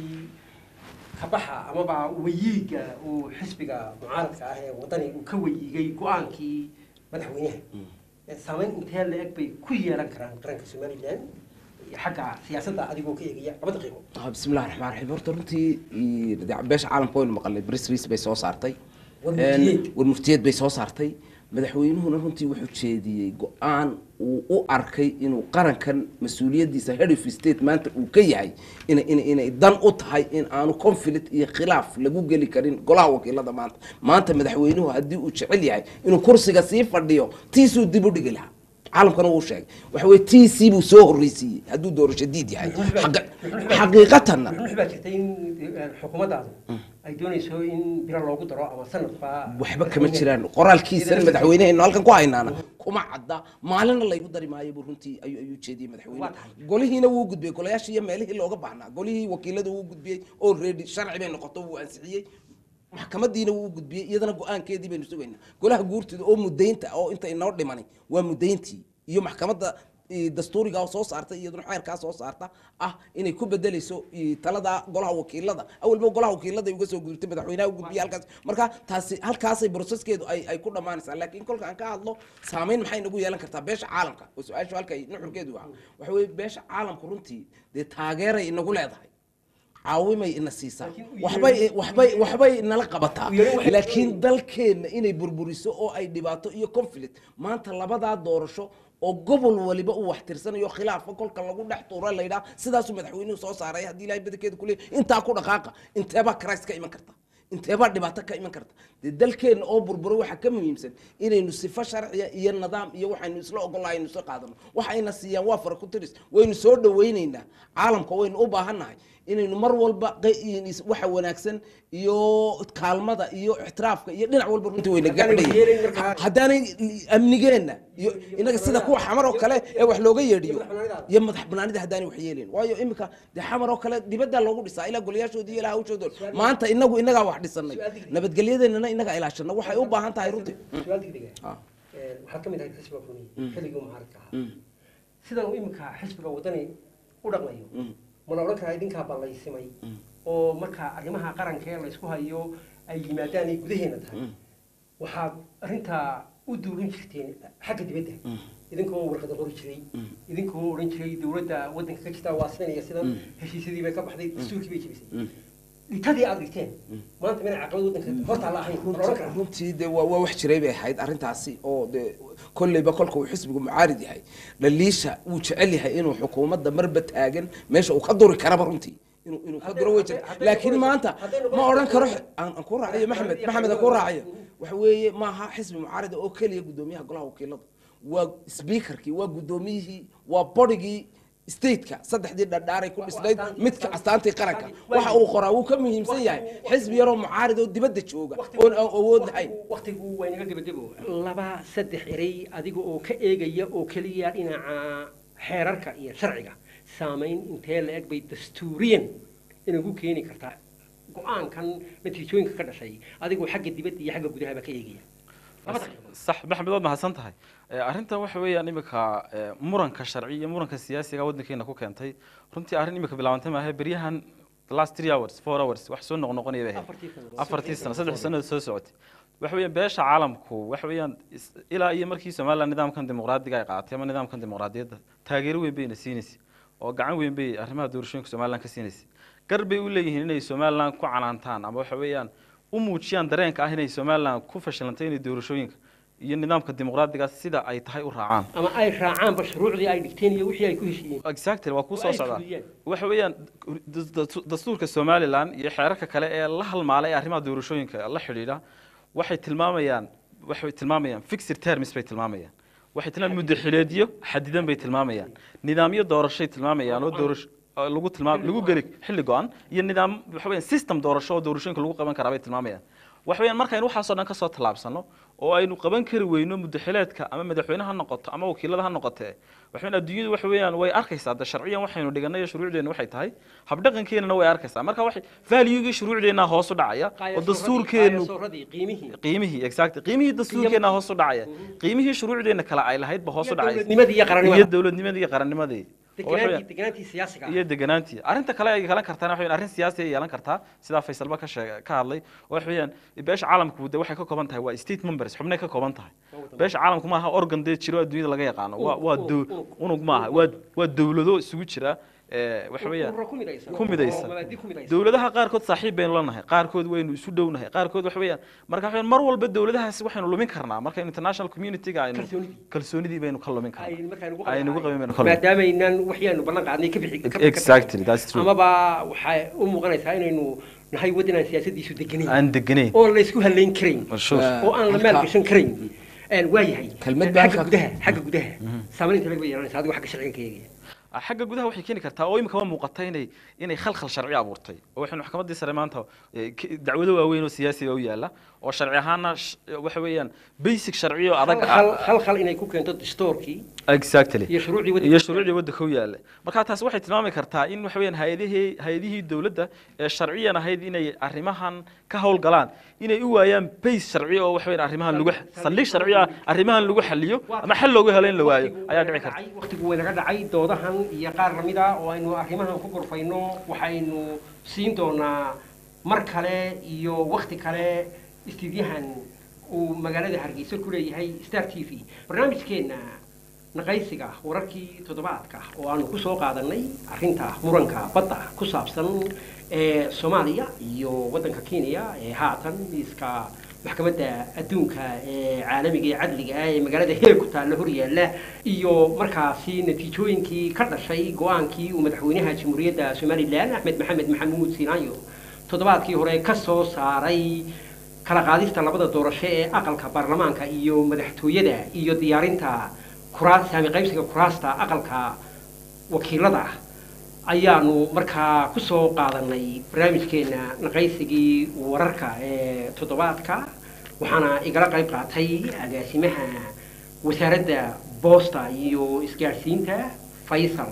kabaxa amaba weyiiga uu xisbiga mucaaradka ah ee wadani uu ka weyiigay go-aankii madaxweynaha Ee saamayn intee la-eg bay ku yeelan karaan qaranka somaliland xagga siyaasadda adigoo ka eegaya laba daqiiqo Ah, bismillahi raxmaan raxiim horta runtii ii, dee beesha caalamka waynu maqalnay bris ris bay soo saartay Warmurtiyeed. Een, warmurtiyeed bay soo saartay madaxweynuhuna runtii wuxuu jeediyey go-aan uu u arkay inuu qarankan mas-uuliyaddiisa head of state maanta uu ka yahay ina ina inay dan u tahay in aanu conflict iyo khilaaf lagu geli karin golaha wakiilada maanta maanta madaxweynuhu haddii uu jecel yahay inuu kursiga sii fadhiyo tiisuu dib u dhigi lahaa caalamkana wuu sheegay waxa weye t c buu soo horreysiiyey hadduu doorasho diid yahay Xaqa- xaqiiqatanna wuxuu baa jirtay in eh, xukuumaddaadu ay doonayso in biro loogu daro ama sanadba waxba kama jiraan qoraalkiisana madaxweyneheennu halkan ku haynaana kuma cadda maalina laygu dari maayo buu runtii ayuu ayuu jeediyey madaxweyne Waa tahay. golihiina wuu gudbiyey golayaashii iyo meelihii looga baahnaa golihii wakiilada wuu gudbiyey already sharci bay noqoto wuu ansixiyey maxkamadiina wuu gudbiyey iyadana go-aankeedii baynu sugaynaa golaha guurtida oo mudaynta oo inta inoo dhimanay waa mudayntii iyo maxkamadda eh, dastuuriga oo soo saarta iyaduna xeerkaa soo saarta ah inay ku bedelayso eh, talada golaha wakiilada awalba golaha wakiilada ay uga soo gudubtay madaxweynaha u gudbiyey halkaas marka taasi halkaasay processkeedu ay ay ku dhammaanaysaa laakiin kolka aan ka hadlo saameyn maxay nagu yeelan kartaa beesha caalamka oo su-aashu halkay nuxurkeedu ah waxa weeye beesha caalamku runtii dee taageeray inagu leedahay caawimay ina siisaa waxbay waxbay waxbay nala qabataa laakiin dalkeenna inay burburiso oo ay dhibaato iyo conflict maanta labadaa doorasho oo gobol waliba uu wax tirsanayo khilaafa kolka lagu dhex tuura laydhaa sidaasuu madaxweynuhu soo saaray haddii ilahay badankeeda kuleey intaa ku dhaqaaqa inteebaa karays ka iman karta inteebaa dhibaato ka iman karta dee dalkeenna oo burburay waxaa ka muhiimsan inaynu sifo sharciya iyo nidaam iyo waxaynu isla ogolahay aynu isla qaadano waxayna siiyaan waa fara ku tiris waynu soo dhawaynaynaa caalamka waynu u baahannahay inaynu mar walba qe- waxa wanaagsan iyo kaalmada iyo ixtiraafka iyo dhinac walba runtii wayna gaadhayn haddaanay amnigeenna iyo inaga sida kuwa xamar oo kale ee wax looga yeedhiyo iyo madax banaanida haddaanay wax yeelayn waayo iminka dee xamar oo kale dibaddaa loogu dhisaa ilaa golayaashoodii iyo ilaa hawshoodood maanta inagu inagaa wax dhisanay nabadgelyadeennana inagaa ilaashana waxay u baahan tahay runtii su-aal degdega Ah. waxaad ka mid ahayd xisbiga kulmiye xilligii mucaaradka ahaa sidan uu iminka xisbiga wadani u dhaqmayo mana odhan karaa idinkaa ballaysimay oo marka arrimaha qaranka ee laysku hayo ay yimaadaan ay gudaheena tahay waxaad arrintaa u duurin jirteen xagga dibadda idinkoo warqada qori jiray idinkoo odhan jiray dowladda waddanka ka jirta waa sidan iyo sidan heshiisyadii bay ka baxday dastuurkii bay jebisay dhitadii aad dhigteen maanta mina caqabad waddanka horta la ahayn mana odhan karaa runtii de waa waa wax jiray bay ahayd arrintaasi oo de kolleyba kolka uu xisbigu mucaarid yahay dhaliisha wuu jecel yahay inuu xukuumadda marba taagan meesha uu ka duri karaba runtii inuu inuu ka duro way jira laakiin maanta ma odhan karo aan aan ku raaciyo maxamed maxamed aan ku raaciyo waxa weeye maaha xisbi mucaarida oo keliya guddoomiyaha golaha wakiilada waa speakerkii waa guddoomiyihii waa bodigii stateka saddexdii dhadhaaray ku dhisnayd midka astaantii qaranka waxa uu qoraa wuu ka muhiimsan yahay xisbi yaroo mucaarid oo dibadda jooga oon aan awood lahayn waqtigu waa inaga gebagebo laba saddex erey adiga oo ka eegaya oo keliya dhinaca xeerarka iyo sharciga saamayn intee la eg bay dastuuriyan inagu keeni kartaa go-aankan natiijooyinka ka dhashay adigoo xagga dibadda iyo xagga gudahaba ka eegaya labada arrimood. sax maxmed waad mahadsan tahay Eh, arrintan waxa weeyaan imika eh, muranka sharci iyo muranka siyaasiga waddankeena ku keentay runtii arrin imika bilaabantay maahe beryahan the last three hours four hours wax soo noqnoqonaya bay ahayd Afartii sano. afartii sano saddex sano soo socotay waxa weeyaan beesha caalamku waxa weeyaan is- ilaa iyo markii somaliland nidaamkan dimuqraadiga ay qaadatay ama nidaamkan dimuqraadiyadda taageero weyn bayna siinaysay oo gacan weyn bay arrimaha doorashooyinka somaliland ka siinaysay gar bay u leeyihiin inay somaliland ku canaantaan ama waxa weeyaan u muujiyaan dareenka ah inay somaliland ku fashilantay inay doorashooyinka iyo nidaamka dimuqraadiga sida ay tahay u raacaan ama ay raacaanba shuruucdii ay dhigteen iyo wixii ay ku heshiiyeen exactly waa kuu Waa soo ay socdaa fuliyeen. waxa weeyaan das- das- dastuurka somaliland iyo xeerarka kale ee la halmaalay ee arrimaha doorashooyinka la xidhiidha waxay tilmaamayaan waxay tilmaamayaan fixed terms bay tilmaamayaan waxay tilmaamayaan muddo xileedyo xadidan bay tilmaamayaan nidaamyo doorashay tilmaamayaan oo doorasho oo lagu tilmaam lagu geli xilli go-an iyo nidaam waxa weeyaan system doorasho oo doorashooyinka lagu qaban karaa bay tilmaamayaan waxa weeyaan markaynu waxaasoo dhan kasoo tallaabsano oo aynu qaban kari weyno muddaxileedka ama madaxweyne ha noqoto ama wakiilada ha noqotee waxa weeyaan adduunyadu waxa weeyaan way arkaysaa de sharciyan waxaynu dhiganay iyo shuruucdeenna waxay tahay habdhaqankeenana way arkaysaa marka waxay valuegii shuruucdeenna hoos u dhacaya oo dastuurkeenu qaayasooradii qiimihii qiimihii exactly qiimihii dastuurkeena hoos u dhacaya qiimihii shuruucdeena kale ay lahayd ba hoos u dhacaysa dowladnimadii iyo qarannimada. iyo dowladnimadii iyo qarannimadii oo waxa weeyaan- deganaantii deganaantii siyaasiga ah iyo deganaantii arrinta kale ay yeelan kartaan waxa weeyaan arrin siyaasi ay yeelan kartaa sidaa faysalba ka sheeg ka hadlay oo waxa weeyaan beesha caalamku de waxay ka kooban tahay waa state members xubnay ka kooban tahay beesha caalamku maaha organ dee jiro adduunyada laga yaqaano waa waa dow- unug maaha waa waa dowlado isugu jira ee waxa weeyaan ururo ku midaysan ku midaysan oo mabaadi ku midaysan dowladaha qaarkood saaxiib baynu la nahay qaarkood waynu isu dhownahay qaarkood waxa weeyaan marka waxa weeyaan mar walba dowladahaasi waxaynu lumin karnaa marka international community-ga aynu Kalsoonidii. kalsoonidii baynu ka lumin ay karnaa markaa nagu ay nagu qabin baynu ka lumin maadaamaynaan waxyaanu ballan qaadnay ka bixi ka- ka- exactly that's true amaba waxay u muuqanaysaa inaynu nahay waddan aan siyaasadiisu deganayn aan deganayn oon la isku halayn karayn Sure. oo aan la halka- maalgashan karayn waayahay Kelmad baa xagga halkaa- gudaha xagga gudaha saamaynta laga yeelanaysa adigu xagga sharciga ka eegaya Ah, xagga gudaha waxay keeni kartaa oo imika muuqata inay inay khalkhal sharci abuurtay oo waxaynu maxkamaddii sare maanta eh, k- dacwado waaweyn oo siyaasiga u yaala oo sharci ahaana sh- waxa weeyaan basic sharci oo adag ah hal hal hal inay ku keento dastoorkii exactly iyo shuruucdii waddanka iyo shuruucdii waddanka u yaalla marka taas waxay tilmaami kartaa in waxa weeyaan hay-adihii hay-adihii dowladda ee sharciyan ahayd inay arrimahan ka howlgalaan inay u waayaan base sharci oo waxa weeyaan arrimahan lagu saldhig sharci ah arrimahan lagu xaliyo ama xal loogu helo in la waayo ayaa dhici karta waqtigu way naga dhacay doodahan iyo qaar lamid ah oo aynu arrimahan ku gorfayno waxaynu siin doonaa mar kale iyo waqti kale istiidyahan uu magaalada hargeysa ku leeyahay star t v barnaamijkeenna naqaysiga wararkii toddobaadka oo aanu ku soo qaadanay arrinta muranka badda ku saabsan ee soomaaliya iyo waddanka kenya ee haatan miiska maxkamadda adduunka ee caalamiga ee cadliga ah ee magaalada heeg ku taalla horyaalla iyo markaasi natiijooyinkii ka dhashay go-aankii uu madaxweynaha jamhuuriyadda somalilan axmed maxamed maxamuud sinaayo toddobaadkii hore ka soo saaray kala qaadista labada doorasho ee aqalka baarlamaanka iyo madaxtooyada iyo diyaarinta kuraas saami qaybsiga kuraasta aqalka wakiilada ayaanu markaa ku soo qaadanay barnaamijkeena naqaysigii wararka ee toddobaadka waxaana igala qayb qaatay agaasimaha wasaaradda boosta iyo isgaadhsiinta faysal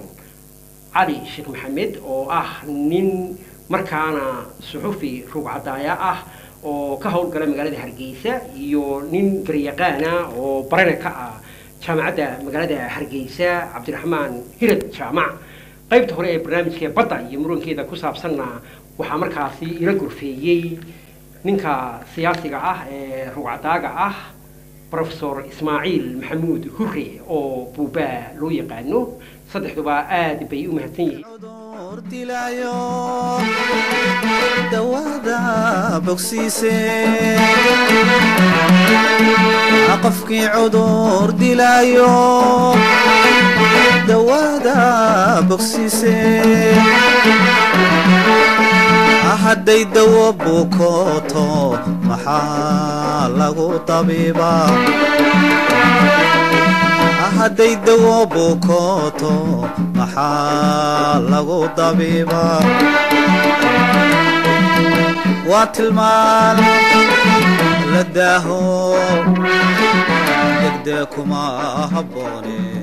cali sheekh maxamed oo ah nin markaana suxufi rugcadaaya ah oo ka howlgala magaalada hargeysa iyo nin garyaqaana oo barana ka ah jaamacadda magaalada hargeysa cabdiraxmaan hirad jaamac qaybta hore ee barnaamijka badda iyo murankeeda ku saabsanna waxaa markaasi ila gorfeeyey ninka siyaasiga ah ee rugcadaaga ah profesor ismaaciil maxamuud hure oo buubaa loo yaqaano saddexduba aad bay u mahadsan yihiin cudur dilaayo dawada bogsiise qofkii cudur dilaayo dawada bogsiise hadday dawo bukooto maxaa lagu tabiibaa hadday dawo bukooto maxaa lagu dabiibaa waa tilmaan la daaho degdee kuma habboone